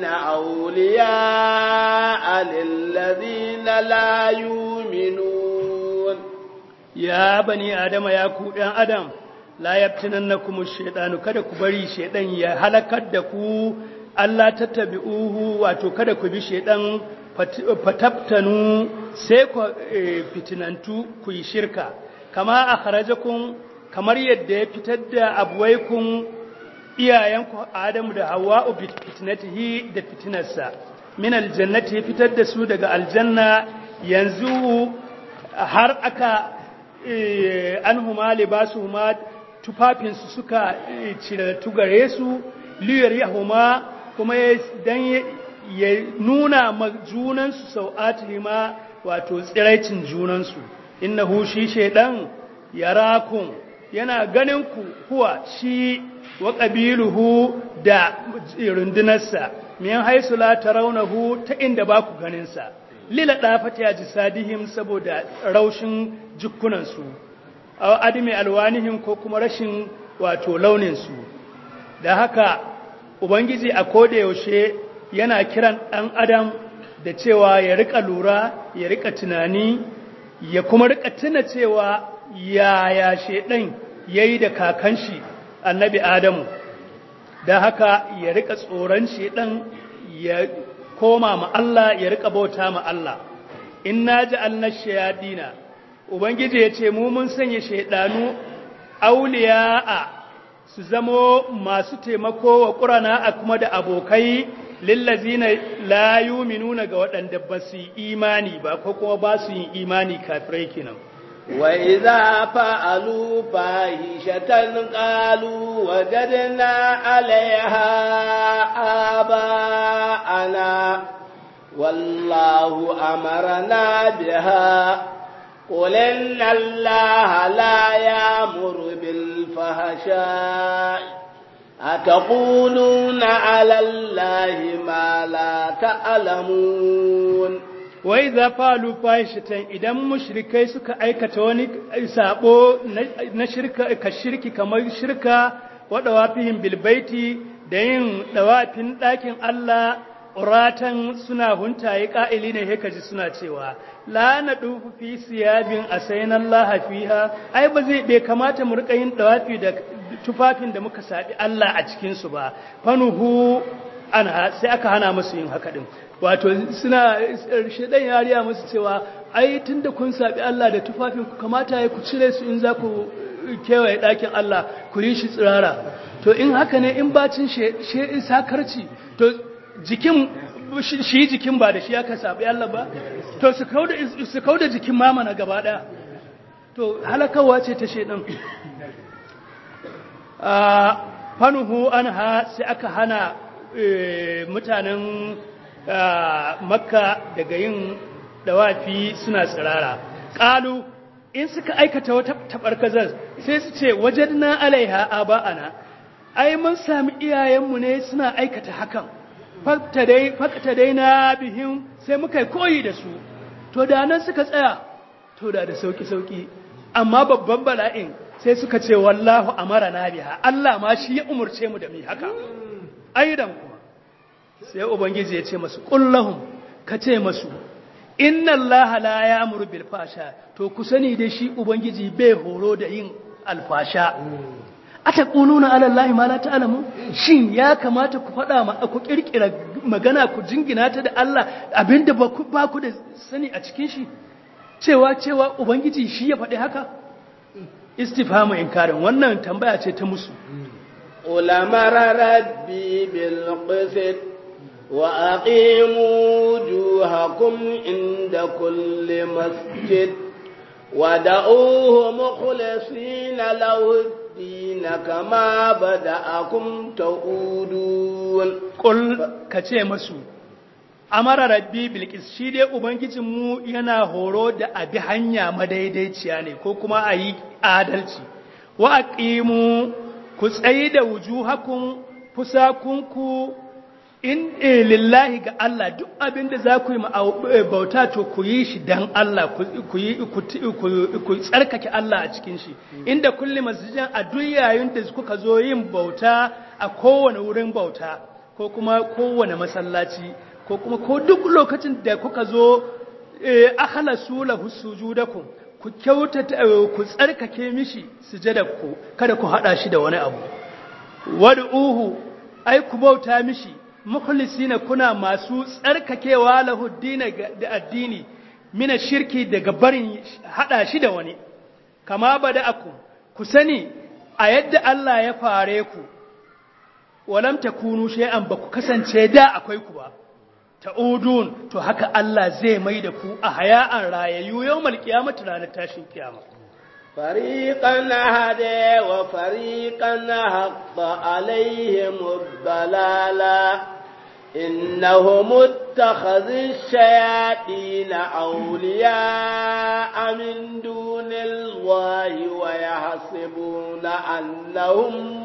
أولياء للذين لا يؤمنون يا بني آدم يا كودان آدم la yaftinannakum ash-shaytanu kada ku bari shaydan ya halakar da ku Allah tattabi'uhu wato kada ku bi shaydan fataftanu sai ku fitinantu ku yi shirka kama akhrajakum kamar yadda ya fitar da abwaikum iyayenku Adamu da Hawwa'u bi fitnatihi da fitinarsa min aljannati ya fitar da su daga aljanna yanzu har aka anhuma libasuhuma tufafinsu suka ciratu gare su liyar yahuma kuma dan ya nuna ma junansu sau'atihima wato tsiraicin junansu innahu shi shaidan yarakun yana ganin ku kuwa shi wa qabiluhu da rundunarsa min haisu la tarawnahu ta inda ba ku ganinsa lila dafati ya jisadihim saboda raushin jukkunansu aw adami alwanihim ko kuma rashin wato launinsu da haka ubangiji a koda yaushe yana kiran ɗan adam da cewa ya rika lura ya rika tunani ya kuma rika tuna cewa yaya shedan yayi da kakan shi annabi adamu da haka ya rika tsoron shedan ya koma ma Allah ya rika bauta ma Allah inna ja'alna shayadina ubangiji ya ce mu mun sanya shaidanu auliya'a su zamo masu taimako wa ƙurana a kuma da abokai lillazina la yuminuna ga waɗanda ba su yi imani ba ko kuma ba su yin imani kafirai kenan وإذا فعلوا فاحشة قالوا وجدنا عليها آباءنا والله أمرنا بها قل إن الله لا يأمر بالفحشاء أتقولون على الله ما لا تعلمون wai za falu fahishatan idan mushrikai suka aikata wani sabo na shirka ka shirki kamar shirka wa dawafihim bil baiti da yin dawafin ɗakin Allah uratan suna huntaye ƙa'ili ne haka ji suna cewa la na dufu fi siyabin asayin Allah fiha ai ba zai bai kamata mu rika yin dawafi da tufafin da muka sabi Allah a cikin su ba fanuhu anha sai aka hana musu yin haka din wato suna shedan yariya musu cewa ai tunda kun sabi Allah da tufafin ku kamata ya ku cire su in za ku kewaye ɗakin Allah ku yi shi tsirara to in haka ne in bacin she sakarci to jikin shi jikin ba da shi aka sabi Allah ba to su kauda su kauda jikin mama na gaba daya to halakawa ce ta shedan a fanuhu anha sai aka hana mutanen makka daga yin dawafi suna tsirara ƙalu in suka aikata wata tabarkazar sai su ce wajen na alaiha aba'ana ai mun sami iyayenmu ne suna aikata hakan fakta dai na bihin sai muka koyi da su to da nan suka tsaya to da da sauki-sauki amma babban bala'in sai suka ce wallahu amara na biha Allah ma shi ya umurce mu da mu haka aidan kuma sai ubangiji ya ce masu kullahum ka ce masu inna Allah la ya'muru bil fasha to ku sani da shi ubangiji bai horo da yin alfasha ataquluna ala Allah ma la ta'lamu shin ya kamata ku faɗa ma ku kirkira magana ku jingina ta da Allah abinda ba ku ba ku da sani a cikin shi cewa cewa ubangiji shi ya faɗi haka istifhamu inkarin wannan tambaya ce ta musu ulamara rabbi bil qist وأقيموا وجوهكم عند كل مسجد ودعوه مخلصين له الدين كما بدأكم تعودون قل كتي مسو amara rabbi bilkis shi dai ubangijinmu yana horo da abi hanya madaidaiciya ne ko kuma a yi adalci wa aqimu ku tsayi da wujuhakum fusakunku in lillahi ga Allah duk abin da za ku yi bauta to ku yi shi dan Allah ku tsarkake Allah a cikin shi inda kulli masjidin a duk yayin da kuka zo yin bauta a kowane wurin bauta ko kuma kowane masallaci ko kuma ko duk lokacin da kuka zo akhlasu lahu sujudakum ku kyautata ku tsarkake mishi sujadaku kada ku hada shi da wani abu wad'uhu ai ku bauta mishi mukhlisina kuna masu tsarkakewa lahu da addini mina shirki daga barin hada shi da wani kama bada aku ku sani a yadda Allah ya fare ku walam takunu shay'an ba ku kasance da akwai ku ba ta'udun to haka Allah zai mai da ku a haya'an rayayyu yawmal qiyamati ranar tashin kiyama فريقا هدى وفريقا حق عليهم الضلاله إنهم اتخذوا الشياطين أولياء من دون الله ويحسبون أنهم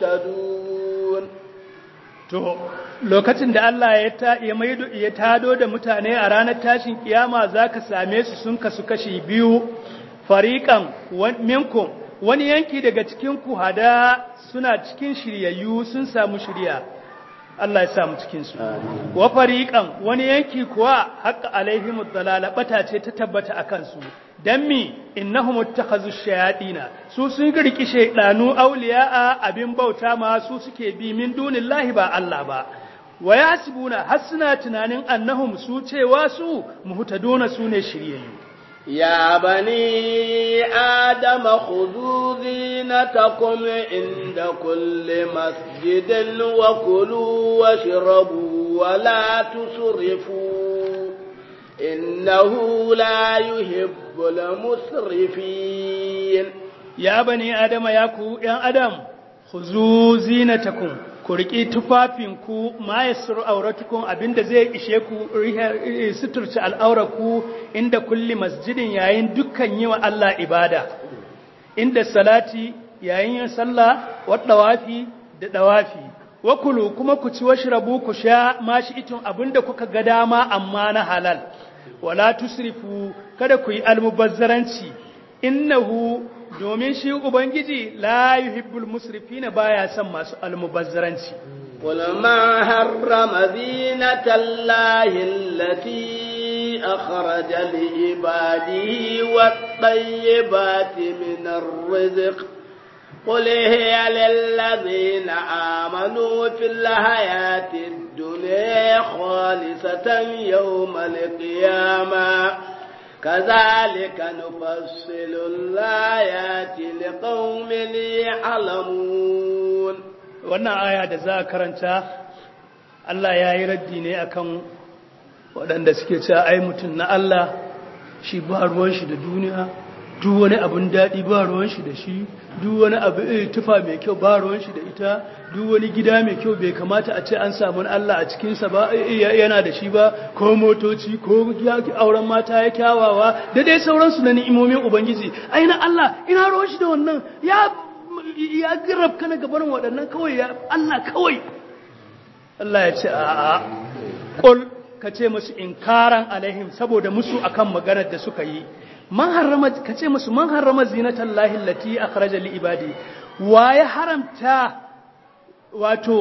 مهتدون to lokacin da Allah ya ta ya maido ya tado da mutane a ranar tashin kiyama zaka same su sun kasu kashi biyu fariqan minkum wani yanki daga cikin ku hada suna cikin shiryayyu sun samu shiriya Allah ya samu cikinsu. Wa fariƙan wani yanki kuwa haƙa alaihimu dalala ɓata ce ta tabbata a kansu, don mi innahum takhazu shayaɗina su sun girki shaidanu auliya'a abin bauta ma su suke bi min dunillahi ba Allah ba. Wa yasibuna har suna tunanin annahum su cewa su muhtaduna su ne shiryayyu. يا بني آدم خذوا زينتكم عند كل مسجد وكلوا واشربوا ولا تسرفوا إنه لا يحب المسرفين ya bani adama ya ku ‘yan adam ku zu zinatakum ku riƙi tufafinku ma ya suru auratukun abinda zai ishe ku suturci al'auraku inda kulli masjidin yayin dukkan yi wa Allah ibada inda salati yayin yin sallah wadda wafi da dawafi wakulu kuma ku ci washrabu ku sha mashi itun abinda kuka ga dama amma na halal wala tusrifu kada ku yi almubazzaranci innahu domin shi ubangiji la yuhibbul musrifina baya son masu almubazzaranci قل ما حرم زينة الله التي أخرج لعباده والطيبات من الرزق قل هي للذين آمنوا في الحياة الدنيا خالصة يوم القيامة كذلك نفصل الآيات لقوم يعلمون wannan aya da za a karanta Allah ya yi raddi ne akan waɗanda suke cewa ai mutum na Allah shi ba ruwan shi da duniya duk wani abin daɗi ba ruwan shi da shi duk wani abu tufa mai kyau ba ruwan shi da ita duk wani gida mai kyau bai kamata a ce an samu Allah a cikinsa ba yana da shi ba ko motoci ko auren mata ya kyawawa da dai sauransu na ni'imomin ubangiji ai na Allah ina ruwan shi da wannan ya ya girab kana gabanin waɗannan kawai ya Allah kawai Allah ya ce a'a qul ka ce musu inkaran alaihim saboda musu akan maganar da suka yi man harrama ka ce musu man harrama zinatan lahi allati akhraja li ibadi wa ya haramta wato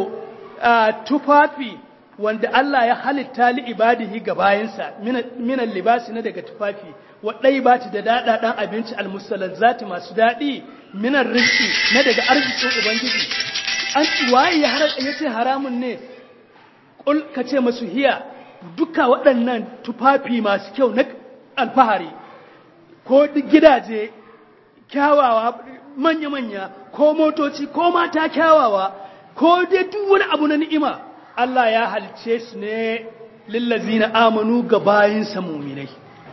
tufafi wanda Allah ya halitta li ibadihi ga bayinsa minan libasi na daga tufafi waɗai ba da daɗaɗan abinci almusalazzati masu daɗi minan rizki na daga arzikin ubangiji an waye ya ce haramun ne ƙul ka ce masu hiya duka waɗannan tufafi masu kyau na alfahari ko gidaje kyawawa manya-manya ko motoci ko mata kyawawa ko dai duk wani abu na ni'ima Allah ya halice su ne lillazina amanu ga bayinsa muminai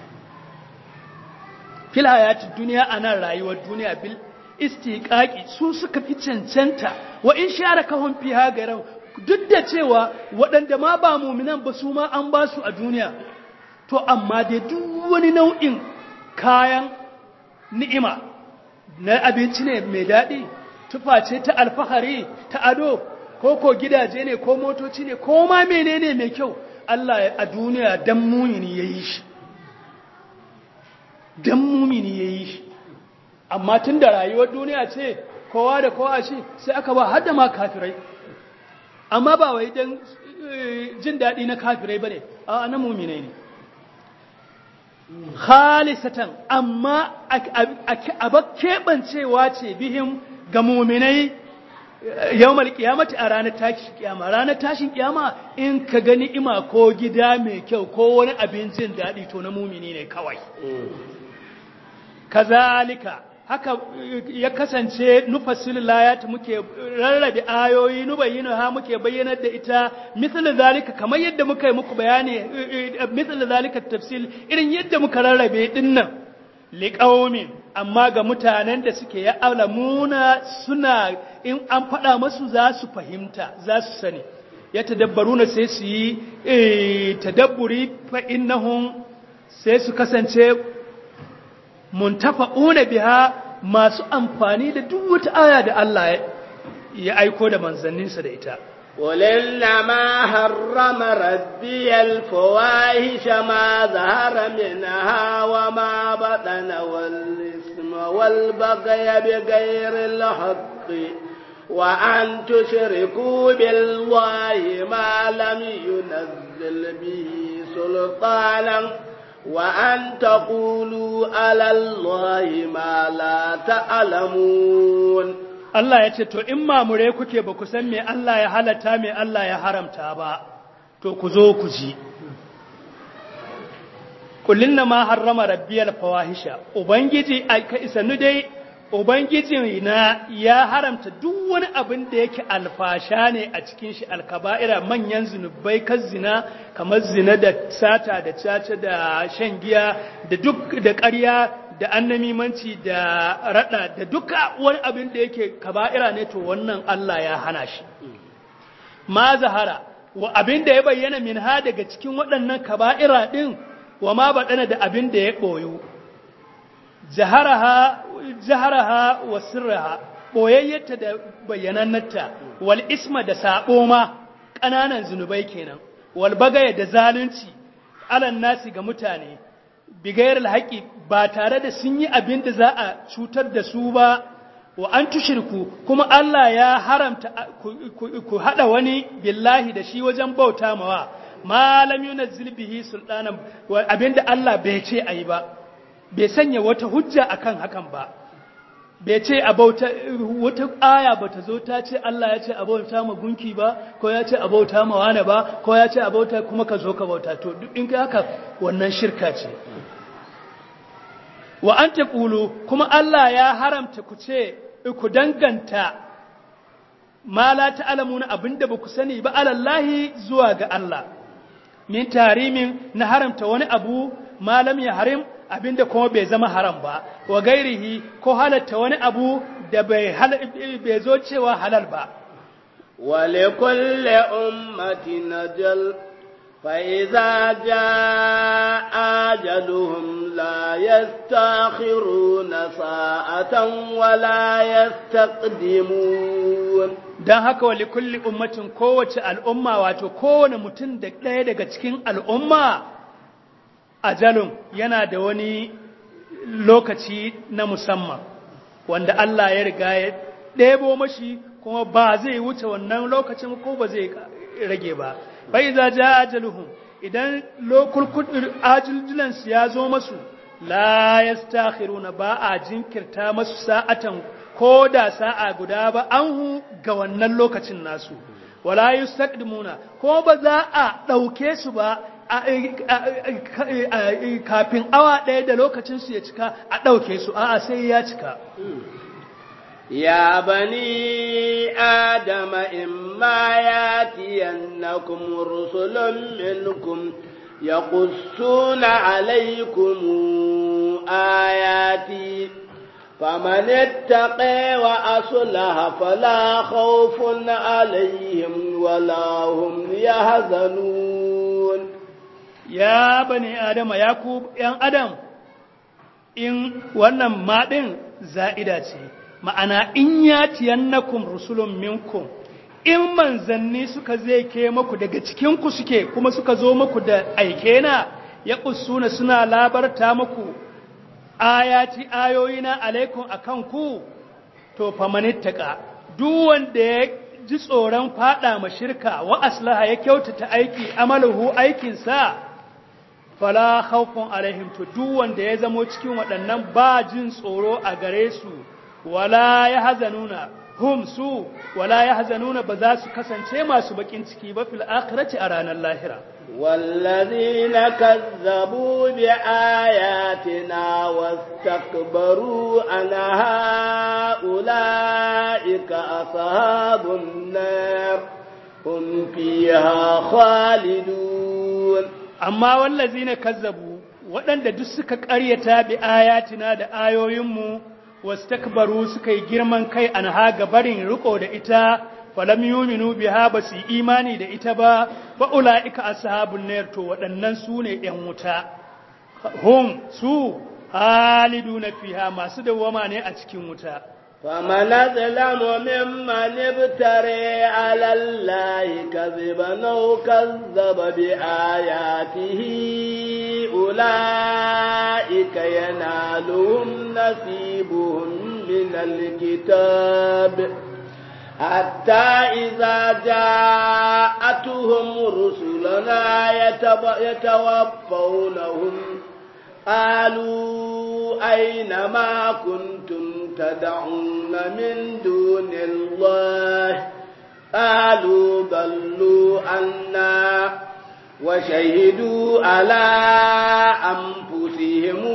fil hayatid duniya anan rayuwar duniya bil istiqaqi su suka fi cancanta wa in sharakahum fiha garan duk da cewa waɗanda ma ba muminan ba su ma an ba su a duniya to amma dai duk wani nau'in kayan ni'ima na abinci ne mai daɗi tufa ce ta alfahari ta ado ko ko gidaje ne ko motoci ne ko ma menene mai kyau Allah a duniya dan mumini ya yi shi dan mumini ya yi shi amma tun da rayuwar duniya ce kowa da kowa shi sai aka ba har da ma kafirai amma ba wai dan jin daɗi na kafirai ba ne a na muminai ne khalisatan amma a keɓancewa ce bihim ga muminai yau malkiyamati a ranar tashin kiyama ranar tashin kiyama in ka gani ima ko gida mai kyau ko wani abin jin daɗi to na mumini ne kawai kazalika haka ya kasance nufassil layat muke rarrabe ayoyi nubayyinu ha muke bayyanar da ita misal zalika kamar yadda muka yi muku bayani misal zalika tafsil irin yadda muka rarrabe dinnan liqaumin amma ga mutanen da suke ya alamuna suna in an faɗa masu za su fahimta za su sani ya tadabbaruna sai su yi tadabburi fa innahum sai su kasance muntafa'una biha masu amfani da duk wata aya da Allah ya aiko da manzanninsa da ita قل إنما حرم ربي الفواحش ما ظهر منها وما بطن والإثم والبغي بغير الحق وأن تشركوا بالله ما لم ينزل به سلطانا وأن تقولوا على الله ما لا تعلمون Allah ya ce, To, in mamure kuke ba ku san me Allah ya halatta me Allah ya haramta ba, to ku zo ku ji. kullin ma harrama rabbiyal fawahisha ubangiji ka isanu dai ubangiji na ya haramta duk wani abin da yake alfasha ne a cikin shi alkaba'ira manyan zunubai kan zina kamar zina da sata da caca da shan giya da duk da ƙarya da annamimanci da rada da duka wani abin da yake kaba'ira ne to wannan Allah ya hana shi ma zahara wa abin da ya bayyana min ha daga cikin waɗannan kaba'ira ɗin wa ma baɗana da abin da ya ɓoyo jaharaha wa sirraha ɓoyayyarta da bayyanannarta wal isma da saɓo ma ƙananan zunubai kenan wal bagaya da zalunci alan nasi ga mutane bigayar alhaƙi ba tare da sun yi abin da za a cutar da su ba wa an tushirku kuma Allah ya haramta ku haɗa wani billahi da shi wajen bauta mawa malam yunazzil bihi sultanan abinda Allah bai ce ayi ba bai sanya wata hujja akan hakan ba bai ce a bauta wata aya bata zo ta ce Allah ya ce a bauta ma gunki ba ko ya ce a bauta ma wane ba ko ya ce a bauta kuma ka zo ka bauta to duk in kai haka wannan shirka ce wa an taqulu kuma Allah ya haramta ku ce ku danganta ma la ta'lamuna abinda ba ku sani ba alallahi zuwa ga Allah min tarimin na haramta wani abu malam ya harim abinda kuma bai zama haram ba wa gairihi ko halatta wani abu da bai bai zo cewa halal ba wa likulli ummatin ajal fa idza jaa ajaluhum la yastakhiruna sa'atan wa la yastaqdimun don haka wa likulli ummatin kowace al'umma wato kowane mutum da ɗaya daga cikin al'umma ajalun yana da wani lokaci na musamman wanda Allah ya riga ya ɗebo mashi kuma ba zai wuce wannan lokacin ko ba zai rage ba bai za ja ajaluhum idan ajaljulansu ya zo masu la yastakhiruna ba a jinkirta masu sa'atan ko da sa'a guda ba an ga wannan lokacin nasu wala yustaqdimuna ko ba za a ɗauke su ba kafin awa ɗaya da lokacin su ya cika a ɗauke su a'a sai ya cika يا بني آدم إما ياتينكم رسل منكم يقصون عليكم آياتي فمن اتقى وأصلح فلا خوف عليهم ولا هم يحزنون يا بني آدم يا كوب يا آدم in wannan maɗin za'ida ce ma'ana in ya tiyannakum rusulun minkum in manzanni suka zai ke maku daga cikinku suke kuma suka zo maku da aike na ya ƙusuna suna labarta maku ayati ayoyina alaikum akan ku to famanittaka duk wanda ya ji tsoron fada ma shirka wa aslaha ya kyautata aiki amaluhu aikinsa fala khawfun alaihim to duk wanda ya zamo cikin waɗannan ba jin tsoro a gare su wala yahzanuna hum su wala yahzanuna ba za su kasance masu bakin ciki ba fil akhirati a ranar lahira والذين كذبوا بآياتنا واستكبروا عنها أولئك أصحاب النار هم فيها خالدون amma wallazina kazzabu waɗanda duk suka ƙaryata bi ayatina da ayoyinmu wastakbaru suka yi girman kai an haga barin riko da ita falam yuminu biha ba su imani da ita ba fa ulaika ashabun nar to waɗannan su ne ɗan wuta hum su haliduna fiha masu dawama ne a cikin wuta فمن أظلم ممن ابتري على الله كذبا أو كذب بآياته أولئك ينالهم نصيبهم من الكتاب حتى إذا جاءتهم رسلنا يتوفونهم قالوا أين ما كنتم تدعون من دون الله قالوا ضلوا عنا وشهدوا على أنفسهم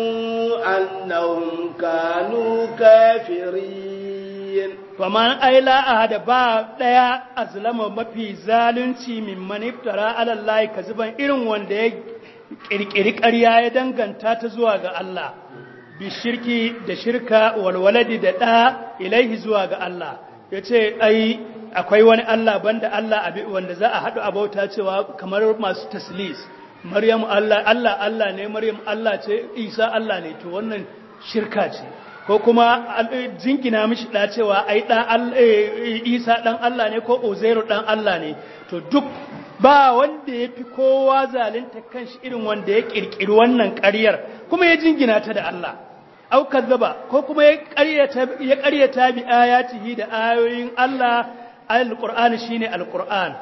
أنهم كانوا كافرين faman aila ahada ba daya azlama mafi zalunci min maniftara ala Allah kaziban irin wanda ya kirkiri ƙarya ya danganta ta zuwa ga Allah bi shirki da shirka walwaladi da ɗa ilaihi zuwa ga Allah ya ce ai akwai wani Allah banda Allah abi wanda za a haɗu a bauta cewa kamar masu taslis Maryam Allah Allah Allah ne Maryam Allah ce Isa Allah ne to wannan shirka ce ko kuma jingina mishi da cewa ai dan Isa dan Allah ne ko Uzairu dan Allah ne to duk ba wanda ya fi kowa zalunta kanshi irin wanda ya kirkiri wannan ƙaryar kuma ya jingina ta da Allah au kazzaba ko kuma ya ƙaryata ya ƙaryata bi ayatihi da ayoyin Allah alqur'ani shine alqur'an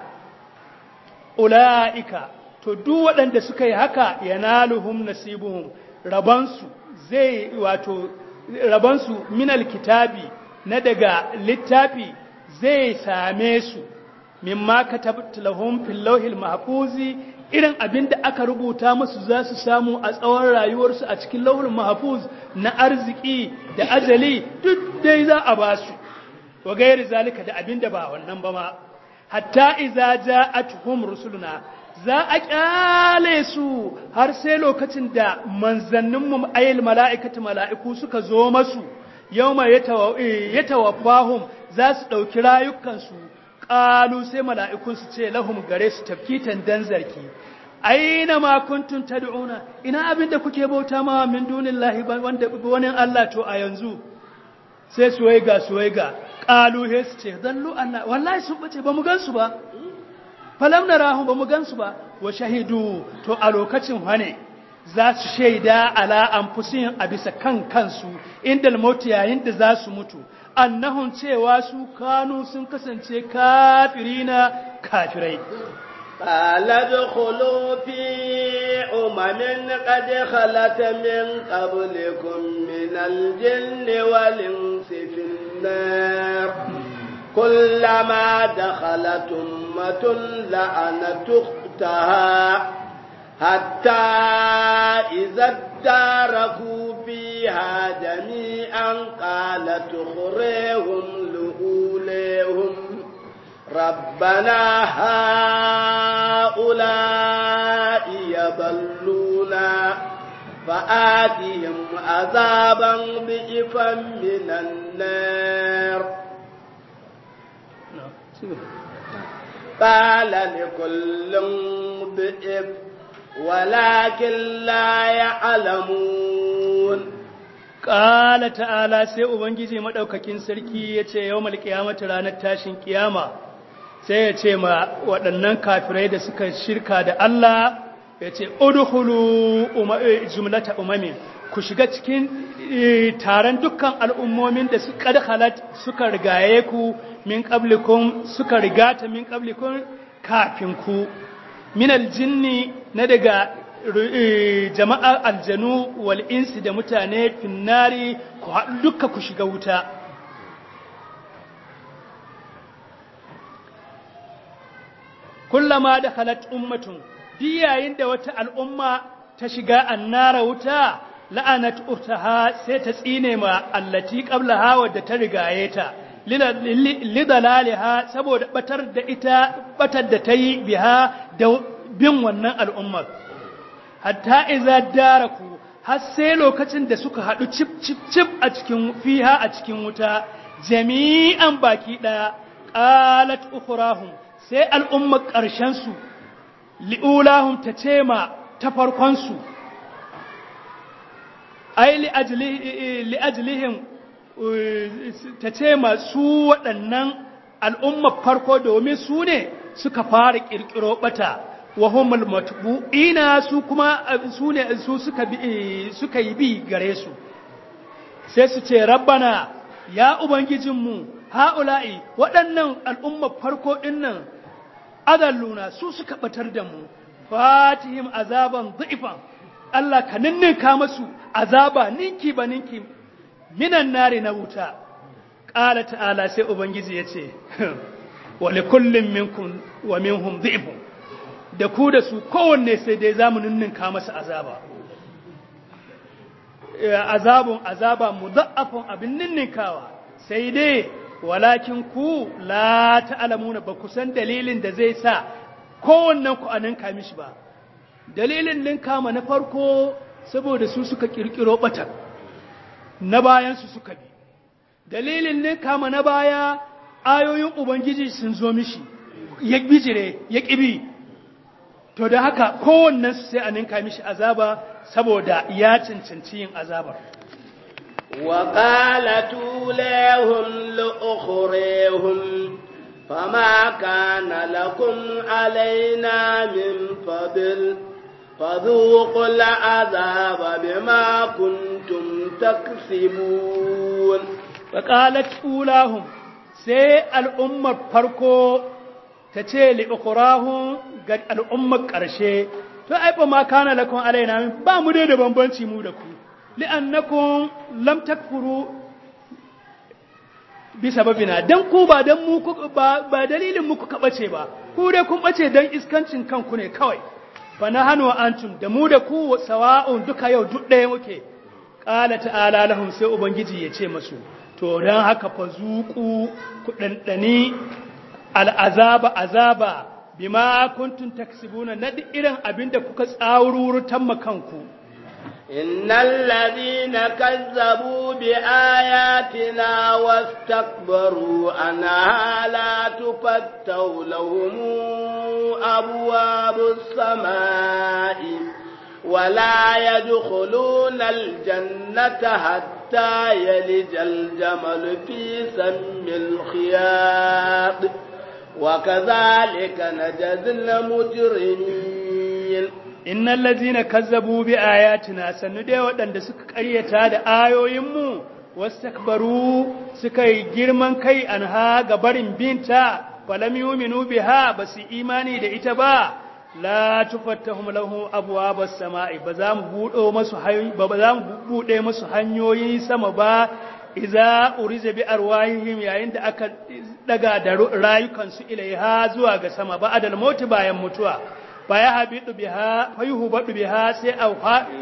ulaika to duk waɗanda suka yi haka yanaluhum nasibuhum rabansu zai wato rabansu minal kitabi na daga littafi zai same su mimma katabtu lahum fil lawhil mahfuzi irin abin da aka rubuta musu za su samu a tsawon rayuwarsu a cikin lawhul mahfuz na arziki da ajali duk dai za a ba su wa gairi zalika da abin da ba wannan ba ma hatta iza ja'atuhum rusuluna za a kyale su har sai lokacin da manzanninmu ayil mala'ikatu mala'iku suka zo masu yawma yatawaffahum za su ɗauki rayukansu ƙalu sai mala'ikun su ce lahum gare su tafkitan dan zarki aina ma kuntum tad'una ina abin da kuke bauta ma min dunillahi wanda wani Allah to a yanzu sai suwaiga suwaiga ƙalu he su ce dallu Allah wallahi sun bace ba mu gansu ba falam narahum ba mu gansu ba wa shahidu to a lokacin hane za su shaida ala anfusihim a bisa kan kansu inda mautu yayin da za su mutu annahun cewa su kanu sun kasance kafirina kafirai قال ادخلوا في أمم قد خلت من قبلكم من الجن والإنس في النار كلما دخلت أمة لعنت أختها حتى إذا اداركوا فيها جميعا قالت أخريهم لأوليهم ربنا هؤلاء يضلونا فآتهم عذابا ضعفا من النار قال لكل ضعف ولكن لا يعلمون Ƙala ta'ala sai Ubangiji maɗaukakin sarki ya ce yau malƙiyamata ranar tashin ƙiyama sai ya ce ma waɗannan kafirai da suka shirka da Allah ya ce, Udhulu jumlata umamin, ku shiga cikin taron dukkan al'ummomin da suka halat suka rigaye ku min ƙablikun suka rigata min ƙablikun kafin ku, min aljinni na daga jama'ar aljanu wal insi da mutane finnari ku haɗu duka ku shiga wuta kullama da halat ummatun yayin da wata al'umma ta shiga annara wuta la'anat utaha sai ta tsine ma allati qablaha wadda ta rigaye ta lidalaliha saboda batar da ita batar da ta yi biha da bin wannan al'ummar hatta iza daraku har sai lokacin da suka haɗu cip cip cip a cikin fiha a cikin wuta jami'an baki ɗaya qalat ukhrahum sai al'ummar ƙarshen su li'ulahum ta ce ma ta farkon su ai li ajlihim ta ce ma su waɗannan al'ummar farko domin su ne suka fara ƙirƙiro ɓata wa humul matbu'ina su kuma su ne su suka bi suka yi bi gare su sai su ce rabbana ya ubangijinmu haula'i waɗannan al'ummar farko dinnan adalluna su suka batar da mu fatihim azaban dhifan Allah ka ninninka masu azaba ninki ba ninki minan nari na wuta qala ta'ala sai ubangiji yace wa likullin minkum wa minhum dhifun da ku da su kowanne sai dai za mu ninninka masa azaba azabun azaba mudaffafun abin ninninkawa sai dai walakin ku la ta'lamuna ba ku san dalilin da zai sa kowannen ku anan ka mishi ba dalilin ninka ma na farko saboda su suka kirkiro batan na bayan su suka bi dalilin ninka ma na baya ayoyin ubangiji sun zo mishi ya bijire ya kibi to da haka kowannen su sai a ninka mishi azaba saboda ya cancanci yin azabar وقالت أولاهم لأخريهم فما كان لكم علينا من فضل فذوقوا العذاب بما كنتم تكسبون وقالت أولاهم سي الأمة فرقو تتي لأخراهم قد الأمة قرشي فأيضا ما كان لكم علينا من بامدد بمبنشي مودكم li'annakum lam takfuru bi sababina dan ku ba dan mu ba, ba dalilin muku ka bace ba ku dai kun bace dan iskancin kanku ne kawai fa nahanu wa antum da mu da ku sawa'un duka yau duk ɗaya muke qala ta'ala lahum sai ubangiji ya ce masu to dan haka fa zuku ku dandani al'azaba azaba bima kuntum taksibuna na irin abinda kuka tsawururutan makanku إن الذين كذبوا بآياتنا واستكبروا عنها لا تفتح لهم أبواب السماء ولا يدخلون الجنة حتى يلج الجمل في سم الخياط وكذلك نجزي المجرمين innal ladzina kazzabu bi ayatina sannu dai waɗanda suka ƙaryata da ayoyinmu wastakbaru suka yi girman kai anha ga barin binta falam yu'minu biha basu imani da ita ba la tufattahum lahu abwabas sama'i ba za mu budo masu ba ba za mu bude masu hanyoyin sama ba iza urija bi arwahihim yayin da aka daga da rayukansu ilaiha zuwa ga sama ba adal mauti bayan mutuwa faya habidu biha fayuhu badu biha sai a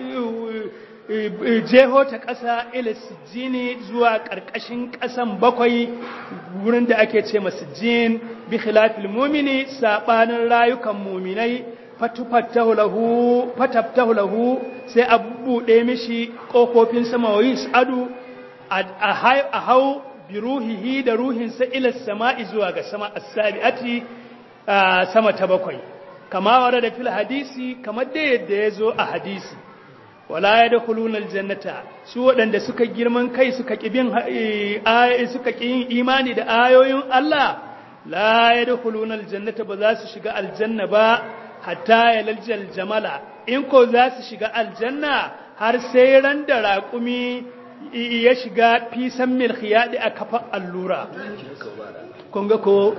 jeho ta ƙasa ila sijini zuwa ƙarƙashin ƙasan bakwai wurin da ake ce masu jin bi khilafil mumini sabanin rayukan muminai fatufattahu lahu fataftahu lahu sai a buɗe mishi ƙofofin sama wa adu a hau bi ruhihi da ruhinsa ila sama'i zuwa ga sama as-sabi'ati sama ta bakwai kama wara da fil hadisi kamar da yadda ya zo a hadisi wala ya da kulunar jannata su waɗanda suka girman kai suka ƙibin suka ƙin imani da ayoyin Allah la ya da kulunar jannata ba za su shiga aljanna ba hatta ya laljal jamala in ko za su shiga aljanna har sai ran da raƙumi ya shiga fisan milkiyaɗi a kafa allura kun ga ko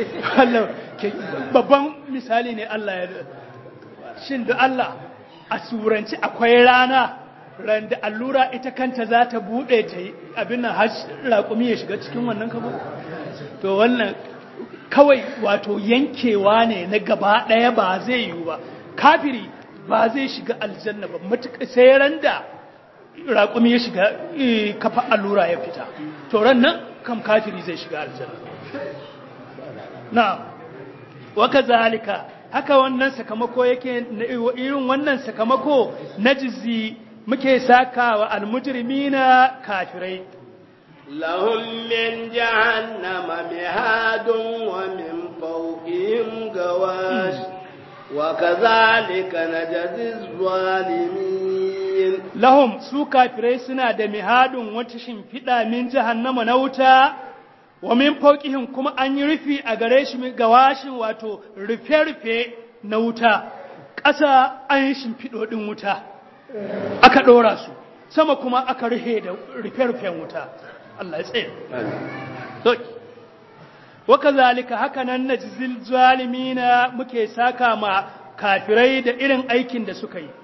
babban misali ne Allah ya shin da Allah a suranci akwai rana ran da allura ita kanta za ta buɗe ta yi abin nan har raƙumi ya shiga cikin wannan kabo to wannan kawai wato yankewa ne na gaba ɗaya ba zai yiwu ba kafiri ba zai shiga aljanna ba matuƙa sai ran da raƙumi ya shiga kafa allura ya fita to ran nan kam kafiri zai shiga aljanna na waka zalika haka wannan sakamako yake irin wannan sakamako na jizi muke sakawa almujrimina kafirai lahum min jahannama mihadun wa min fawqihim gawash wa kadhalika najzi zalimin lahum su kafirai suna da mihadun wata shimfiɗa min jahannama na wuta wa min fauqihim kuma an yi rufi a gare shi gawashin wato rufe-rufe na wuta ƙasa an yi shimfiɗo ɗin wuta aka ɗora su sama kuma aka rufe da rufe-rufen wuta Allah ya tsaye waka zalika haka nan na jizil zalimina muke saka ma kafirai da irin aikin da suka yi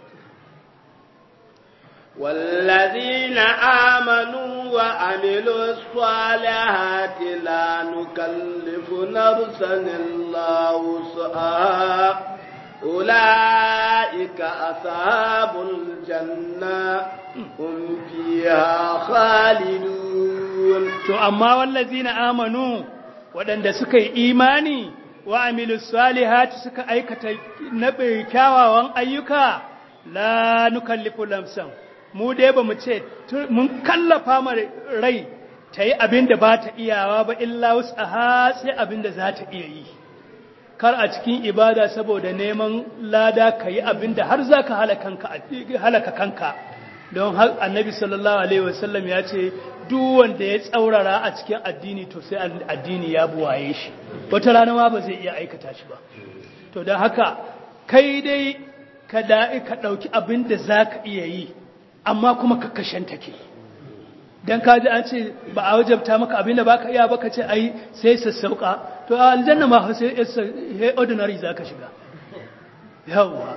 والذين آمنوا وعملوا الصالحات لا نكلف نفسا إلا وسعها أولئك أصحاب الجنة هم فيها خالدون to amma wallazina amanu waɗanda suka yi imani wa amilu salihati suka aikata na kyawawan ayyuka la nukallifu lamsan mu dai ba mu ce mun kallafa ma rai ta yi abin da ba ta iyawa ba illa wasu a sai abin da za ta iya yi kar a cikin ibada saboda neman lada ka yi abin da har za ka halaka kanka don har annabi sallallahu alaihi wasallam ya ce duk wanda ya tsaurara a cikin addini to sai addini ya buwaye shi wata rana ma ba zai iya aikata shi ba to don haka kai dai ka da'i ka ɗauki abin da za ka iya yi amma kuma ka kashen take don ka ji an ce ba a wajabta maka abin da ba ka iya ba ka ce ai sai sassauka to a aljanna ma sai ordinary za ka shiga yawwa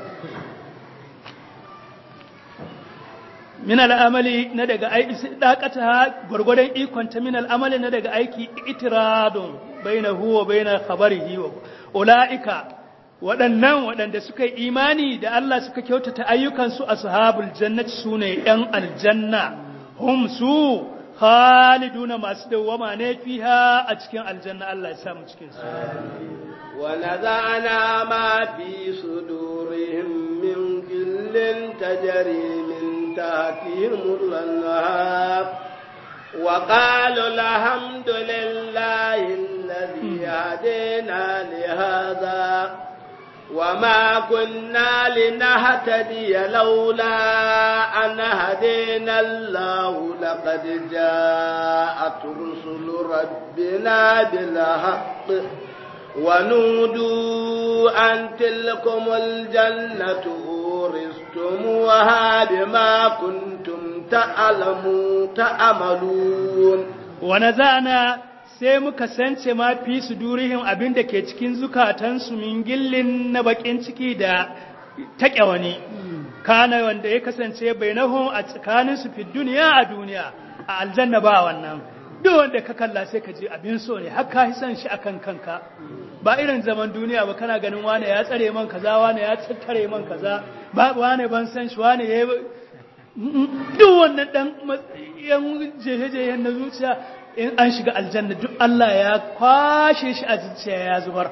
min al'amali na daga aiki dakata gwargwadon ikonta min al'amali na daga aiki itiradun baina huwa baina khabarihi wa ulaika waɗannan waɗanda suka yi imani da Allah suka kyautata ayyukansu ashabul jannati sune yan aljanna hum su khaliduna masu dawwama ne fiha a cikin aljanna Allah ya samu cikin su ونزعنا ما في صدورهم من غل تجري من تحتهم الأنهار وقالوا الحمد لله الذي هدينا لهذا وما كنا لنهتدي لولا أن هدينا الله لقد جاءت رسل ربنا بالحق ونودوا أن تلكم الجنة أورثتموها بما كنتم تعلمون تعملون ونزعنا sai muka sance ma fi su durihim abin da ke cikin zukatansu min gillin na bakin ciki da taƙe wani kana wanda ya kasance bainahum a tsakaninsu fi duniya a duniya a aljanna ba wannan duk wanda ka kalla sai ka ji abin so ne har ka san shi akan kanka ba irin zaman duniya ba kana ganin wane ya tsare man kaza wane ya tattare man kaza ba wane ban san shi wane ya duk wannan dan yan jehe-jehen na zuciya in an shiga aljanna duk Allah ya kwashe shi a zuciya ya zubar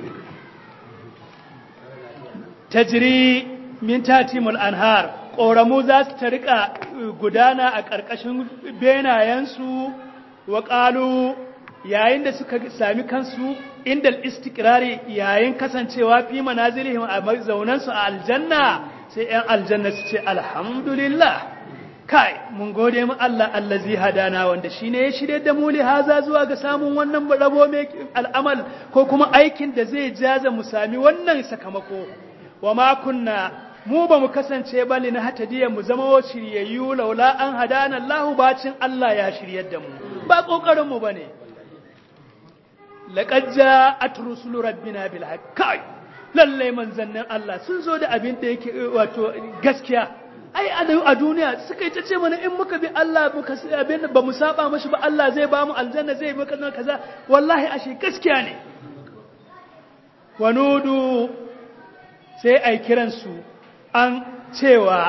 tajri min tatimul anhar ƙoramu za su ta rika gudana a ƙarƙashin benayensu wa ƙalu yayin da suka sami kansu inda istikrari yayin kasancewa fi manazilihim a zaunansu a aljanna sai ‘yan aljanna su ce alhamdulillah kai mun gode mu Allah allazi hadana wanda shi ne ya shirye da mu haza zuwa ga samun wannan rabo mai al'amal ko kuma aikin da zai jaza mu sami wannan sakamako wa ma kunna mu ba mu kasance ba na hatadiya mu zama wa shiryayyu laula an hadana Allah bacin Allah ya shiryar da mu ba kokarin mu bane laqad ja'at rusulu rabbina bil haqq lalle manzannin Allah sun zo da abin da yake wato gaskiya ai a duniya suka yi ta ce mana in muka bi Allah muka abin ba mu saba mashi ba Allah zai ba mu aljanna zai maka kaza wallahi ashe gaskiya ne wanudu sai ai kiransu an cewa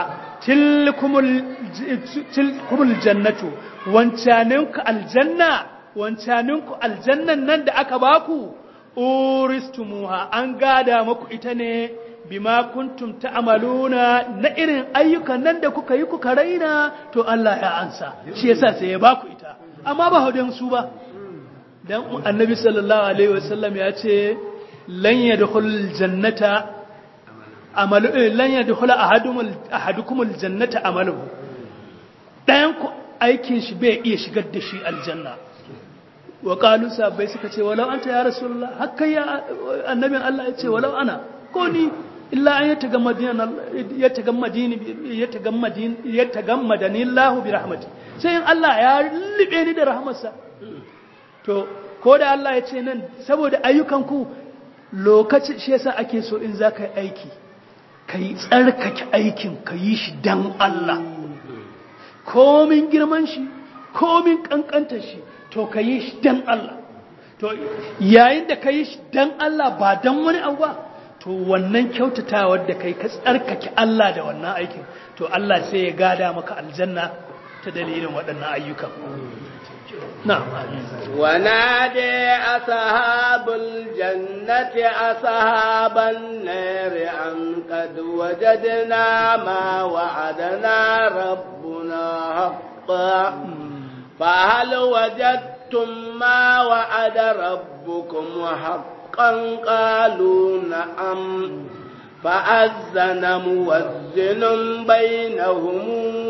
tilkumul jannatu wancaninku aljanna wancaninku aljannan nan da aka baku uristumuha an gada muku ita ne bima kuntum ta'maluna na irin ayyukan nan da kuka yi kuka raina to Allah ya ansa shi yasa sai ya baku ita amma ba hudun su ba dan annabi sallallahu alaihi wasallam ya ce lan yadkhul jannata amalu lan yadkhula ahadumul ahadukumul jannata amaluhu dayan ku aikin shi bai iya shigar da shi aljanna wa qalu sabai suka ce walau anta ya rasulullah hakka ya annabin Allah ya ce walau ana ko ni illa an yatagammadina yatagammadini yatagammadin yatagammadani Allah bi rahmati sai in Allah ya libe ni da rahmarsa to ko da Allah ya ce nan saboda ayyukan ku lokaci shi yasa ake so in zaka yi aiki ka yi tsarkake aikin ka yi shi don Allah komin girman shi komin kankantar shi to ka yi shi don Allah to yayin da ka yi shi don Allah ba don wani abu ba to wannan kyautatawar da kai ka tsarkake Allah da wannan aikin to Allah sai ya gada maka aljanna ta dalilin waɗannan ayyukan na'am ونادي أصحاب الجنة أصحاب النار أن قد وجدنا ما وعدنا ربنا حقا فهل وجدتم ما وعد ربكم حقا قالوا نعم فأذن موزن بينهم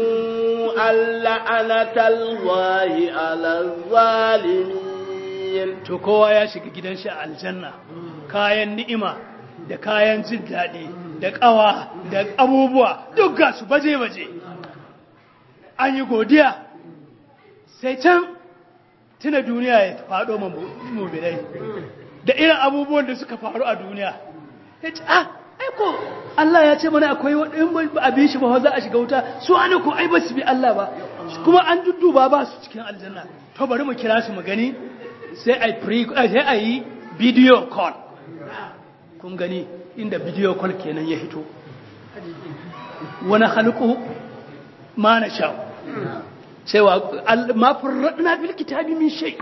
اللعنة الله على الظالمين to kowa ya shiga gidan shi a aljanna kayan ni'ima da kayan jin daɗi da ƙawa da abubuwa duk ga su baje-baje an yi godiya sai can tuna duniya ya faɗo mummunai da irin abubuwan da suka faru a duniya ya ce ah aiko Allah ya ce mana akwai waɗin abin shi ba za a shiga wuta su ana ko ai ba su bi Allah ba kuma an dudduba ba su cikin aljanna to bari mu kira su mu gani sai a pre sai a yi video call kun gani inda video call kenan ya hito wani halku ma na sha cewa ma furradna bil kitabi min shay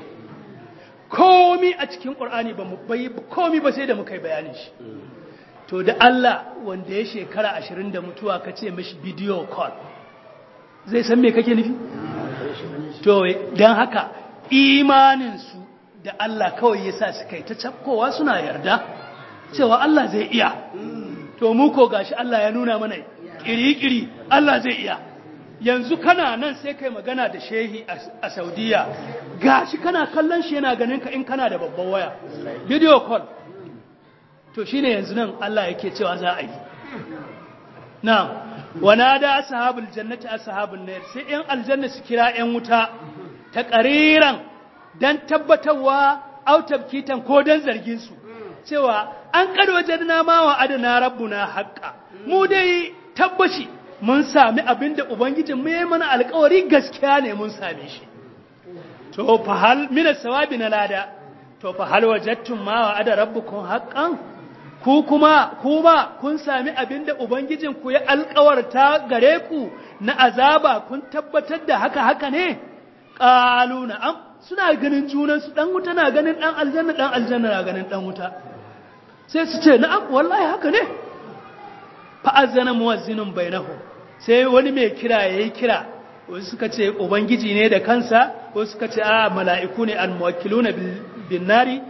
komi a cikin qur'ani ba mu bai komi ba sai da muka yi bayanin shi to da Allah wanda ya shekara ashirin da mutuwa ka ce mashi video call zai san me kake nufi to don haka imaninsu da Allah kawai ya sa su kai ta cafkowa suna yarda cewa Allah zai iya to mu ko gashi Allah ya nuna mana kiri-kiri Allah zai iya yanzu kana nan sai kai magana da shehi a saudiya gashi kana kallon shi yana ganin ka in kana da babban waya video call to shi ne yanzu nan Allah yake cewa za a yi na wana da ashabul jannati ashabun nar sai yan aljanna su kira yan wuta ta ƙariran dan tabbatarwa autabkitan ko dan zargin su cewa an kad wajadna ma wa adana rabbuna haqqa mu dai tabbashi mun sami abinda ubangijin mu yayi mana alƙawari gaskiya ne mun same shi to fa hal min sawabi na lada to fa hal wajadtum ma wa ada rabbukum haqqan ku kuma kuma kun sami abin da Ubangijinku ya alkawarta gare ku na azaba kun tabbatar da haka haka ne ƙalu na'am suna ganin junansu ɗan wuta na ganin ɗan aljanna ɗan aljanna na ganin ɗan wuta sai su ce na'am wallahi haka ne fa'azzana muwazzinin bainahu sai wani mai kira ya yi kira wasu suka ce ubangiji ne da kansa wasu suka ce a mala'iku ne al-muwakkiluna bin nari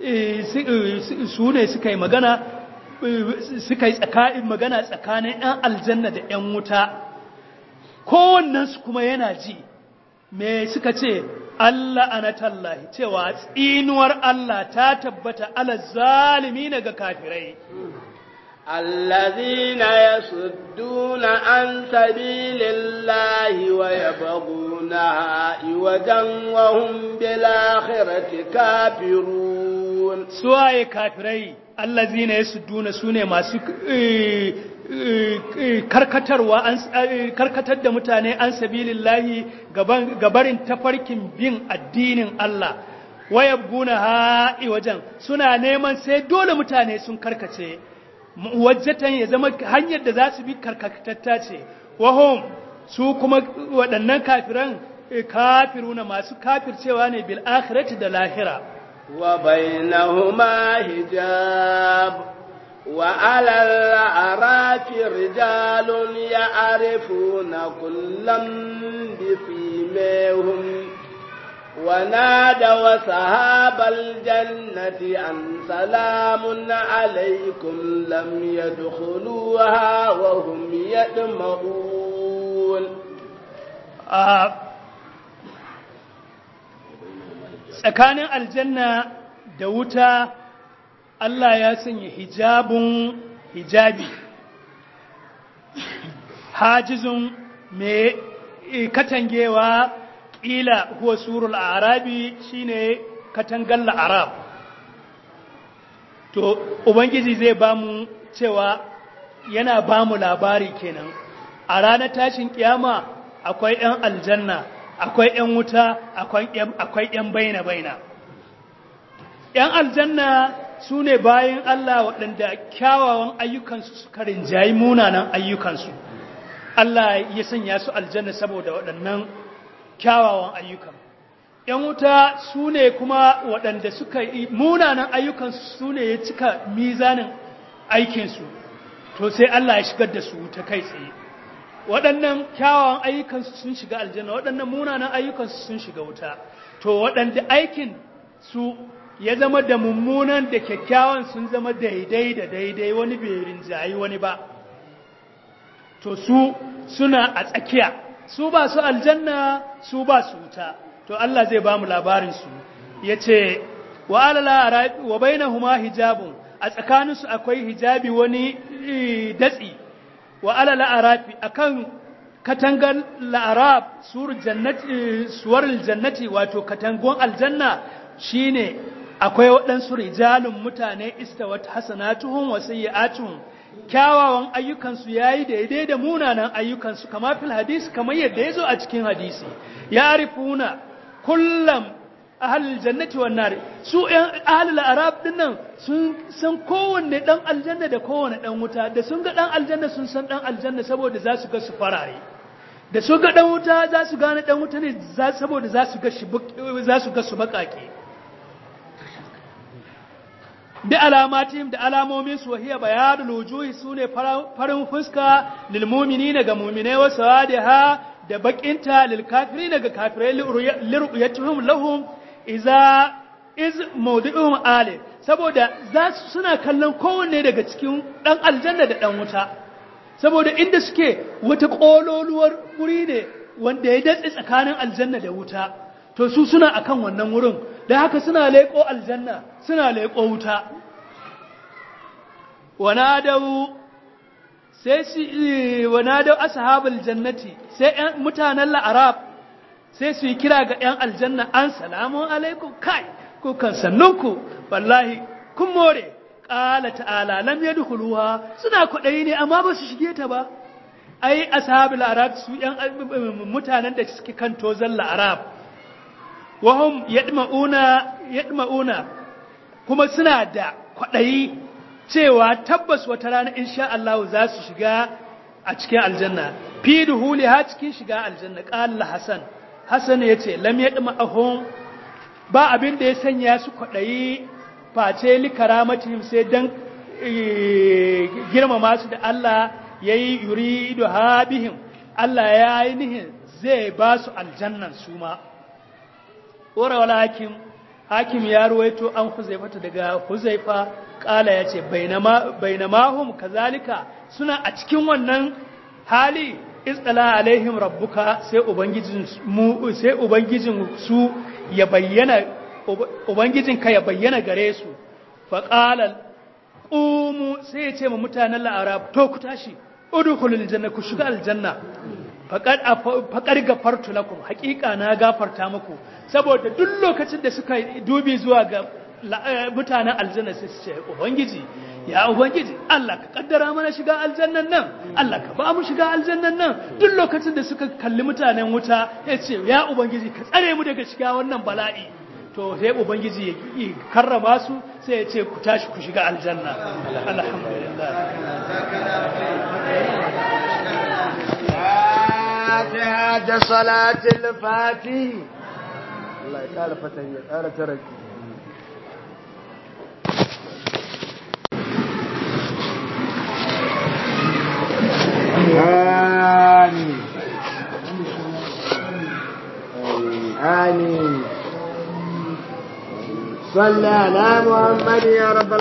su ne suka yi magana suka yi tsakanin magana tsakanin 'yan aljanna da 'yan wuta kowannensu kuma yana ji me suka ce Allah anatallahi cewa tsinuwar Allah ta tabbata ala zalimi ga kafirai الذين يصدون عن سبيل الله ويبغونها عوجا وهم بالآخرة كافرون suwaye kafirai allazina yasudduna sune masu karkatarwa an karkatar da mutane an sabilillahi gabarin tafarkin bin addinin Allah wayabguna ha'i wajen suna neman sai dole mutane sun karkace wajjatan ya zama hanyar da za su bi karkatatta ce wahum su kuma waɗannan kafiran kafiruna masu kafircewa ne bil akhirati da lahira وبينهما حجاب وعلى الأعراف رجال يعرفون كلا بسيماهم ونادوا أصحاب الجنة أن سلام عليكم لم يدخلوها وهم يدمعون آه tsakanin aljanna da wuta Allah ya sanya hijabun hijabi hajizun mai katangewa ƙila huwa surul arabi shine katangar arab to ubangiji zai ba mu cewa yana ba mu labari kenan a ranar tashin kiyama akwai 'yan aljanna akwai 'yan wuta akwai 'yan baina-baina ‘yan aljanna su ne bayan Allah waɗanda kyawawan ayyukansu suka rinjayi munanan ayyukansu Allah ya sanya su aljanna saboda waɗannan kyawawan ayyukan ‘yan wuta su ne kuma waɗanda suka yi munanan ayyukansu su ne ya cika mizanin aikinsu to sai Allah ya shigar da su ta kai tsaye waɗannan kyawawan ayyukansu sun shiga aljanna waɗannan munanan ayyukansu sun shiga wuta to waɗanda aikin su ya zama da mummunan da kyakkyawan sun zama daidai da daidai wani bai rinjayi wani ba to su suna a tsakiya su ba su aljanna su ba su wuta to Allah zai ba mu labarinsu ya ce wa alala wa bainahuma hijabun a tsakaninsu akwai hijabi wani datsi wa alala arafi akan katangar la'arab suwar jannati wato katangon aljanna shine akwai waɗansu rijalun mutane istawat hasanatuhum wa sayyi'atuhum kyawawan ayyukansu yayi daidai da munanan ayyukansu kama fil hadisi kamar yadda yazo a cikin hadisi ya arifuna kullum ahlul jannati wan nar su ɗan ahlul arab dinnan sun san kowanne dan aljanna da kowanne dan wuta da sun ga dan aljanna sun san dan aljanna saboda za su ga su farare da su ga dan wuta za su gane dan wuta ne saboda za su ga shi za su ga su bakake da alamatihim da alamomin su wahiya bayanul wujuhi sune farin fuska lil mu'minina ga mu'minai wa sawadiha da bakinta lil kafirin ga kafirai liruyatuhum lahum iza iz mawdi'uhum ali saboda za su suna kallon kowanne daga cikin dan aljanna da dan wuta saboda inda suke wata kololuwar wuri ne wanda ya datse tsakanin aljanna da wuta to su suna akan wannan wurin da haka suna leƙo aljanna suna leƙo wuta wanadau sai su wanadau ashabul jannati sai ƴan mutanen la'arab sai su yi kira ga ƴan aljanna an salamu alaikum kai ku kan sannunku wallahi kun more qala ta'ala lam yadkhuluha suna kuɗai ne amma ba su shige ta ba ai ashabul arab su ƴan mutanen da suke kan tozan la'arab wahum yadma'una yadma'una kuma suna da kwaɗayi cewa tabbas wata rana insha Allah za su shiga a cikin aljanna fi duhuli ha cikin shiga aljanna qala hasan hasan yace lam yadma'ahum ba abin da ya sanya su kwaɗayi face li karamatihim sai dan girmama su da Allah yayi yuridu habihim Allah ya yi nihin zai ba su aljannan su ma wara wala hakim hakim ya ruwaito an huzaifata daga huzaifa kala ya ce bainamahum kazalika suna a cikin wannan hali istala alaihim rabbuka sai ubangijin mu sai ubangijin su ya bayyana ubangijin ka ya bayyana gare su fa qala qumu sai ya ce ma mutanen la'arab to ku tashi udkhulul janna ku shiga aljanna faƙar gafartu lakum haƙiƙa na gafarta muku saboda duk lokacin da suka dubi zuwa ga mutanen aljanna sai su ce ubangiji ya ubangiji Allah ka kaddara mana shiga aljannan nan Allah ka ba mu shiga aljannan nan duk lokacin da suka kalli mutanen wuta ya ce ya ubangiji ka tsare mu daga shiga wannan bala'i to sai ubangiji ya karrama su sai ya ce ku tashi ku shiga aljanna alhamdulillah da salatul fati Allah ya kara fatan ya kara taraki آمين آمين صلى على محمد يا رب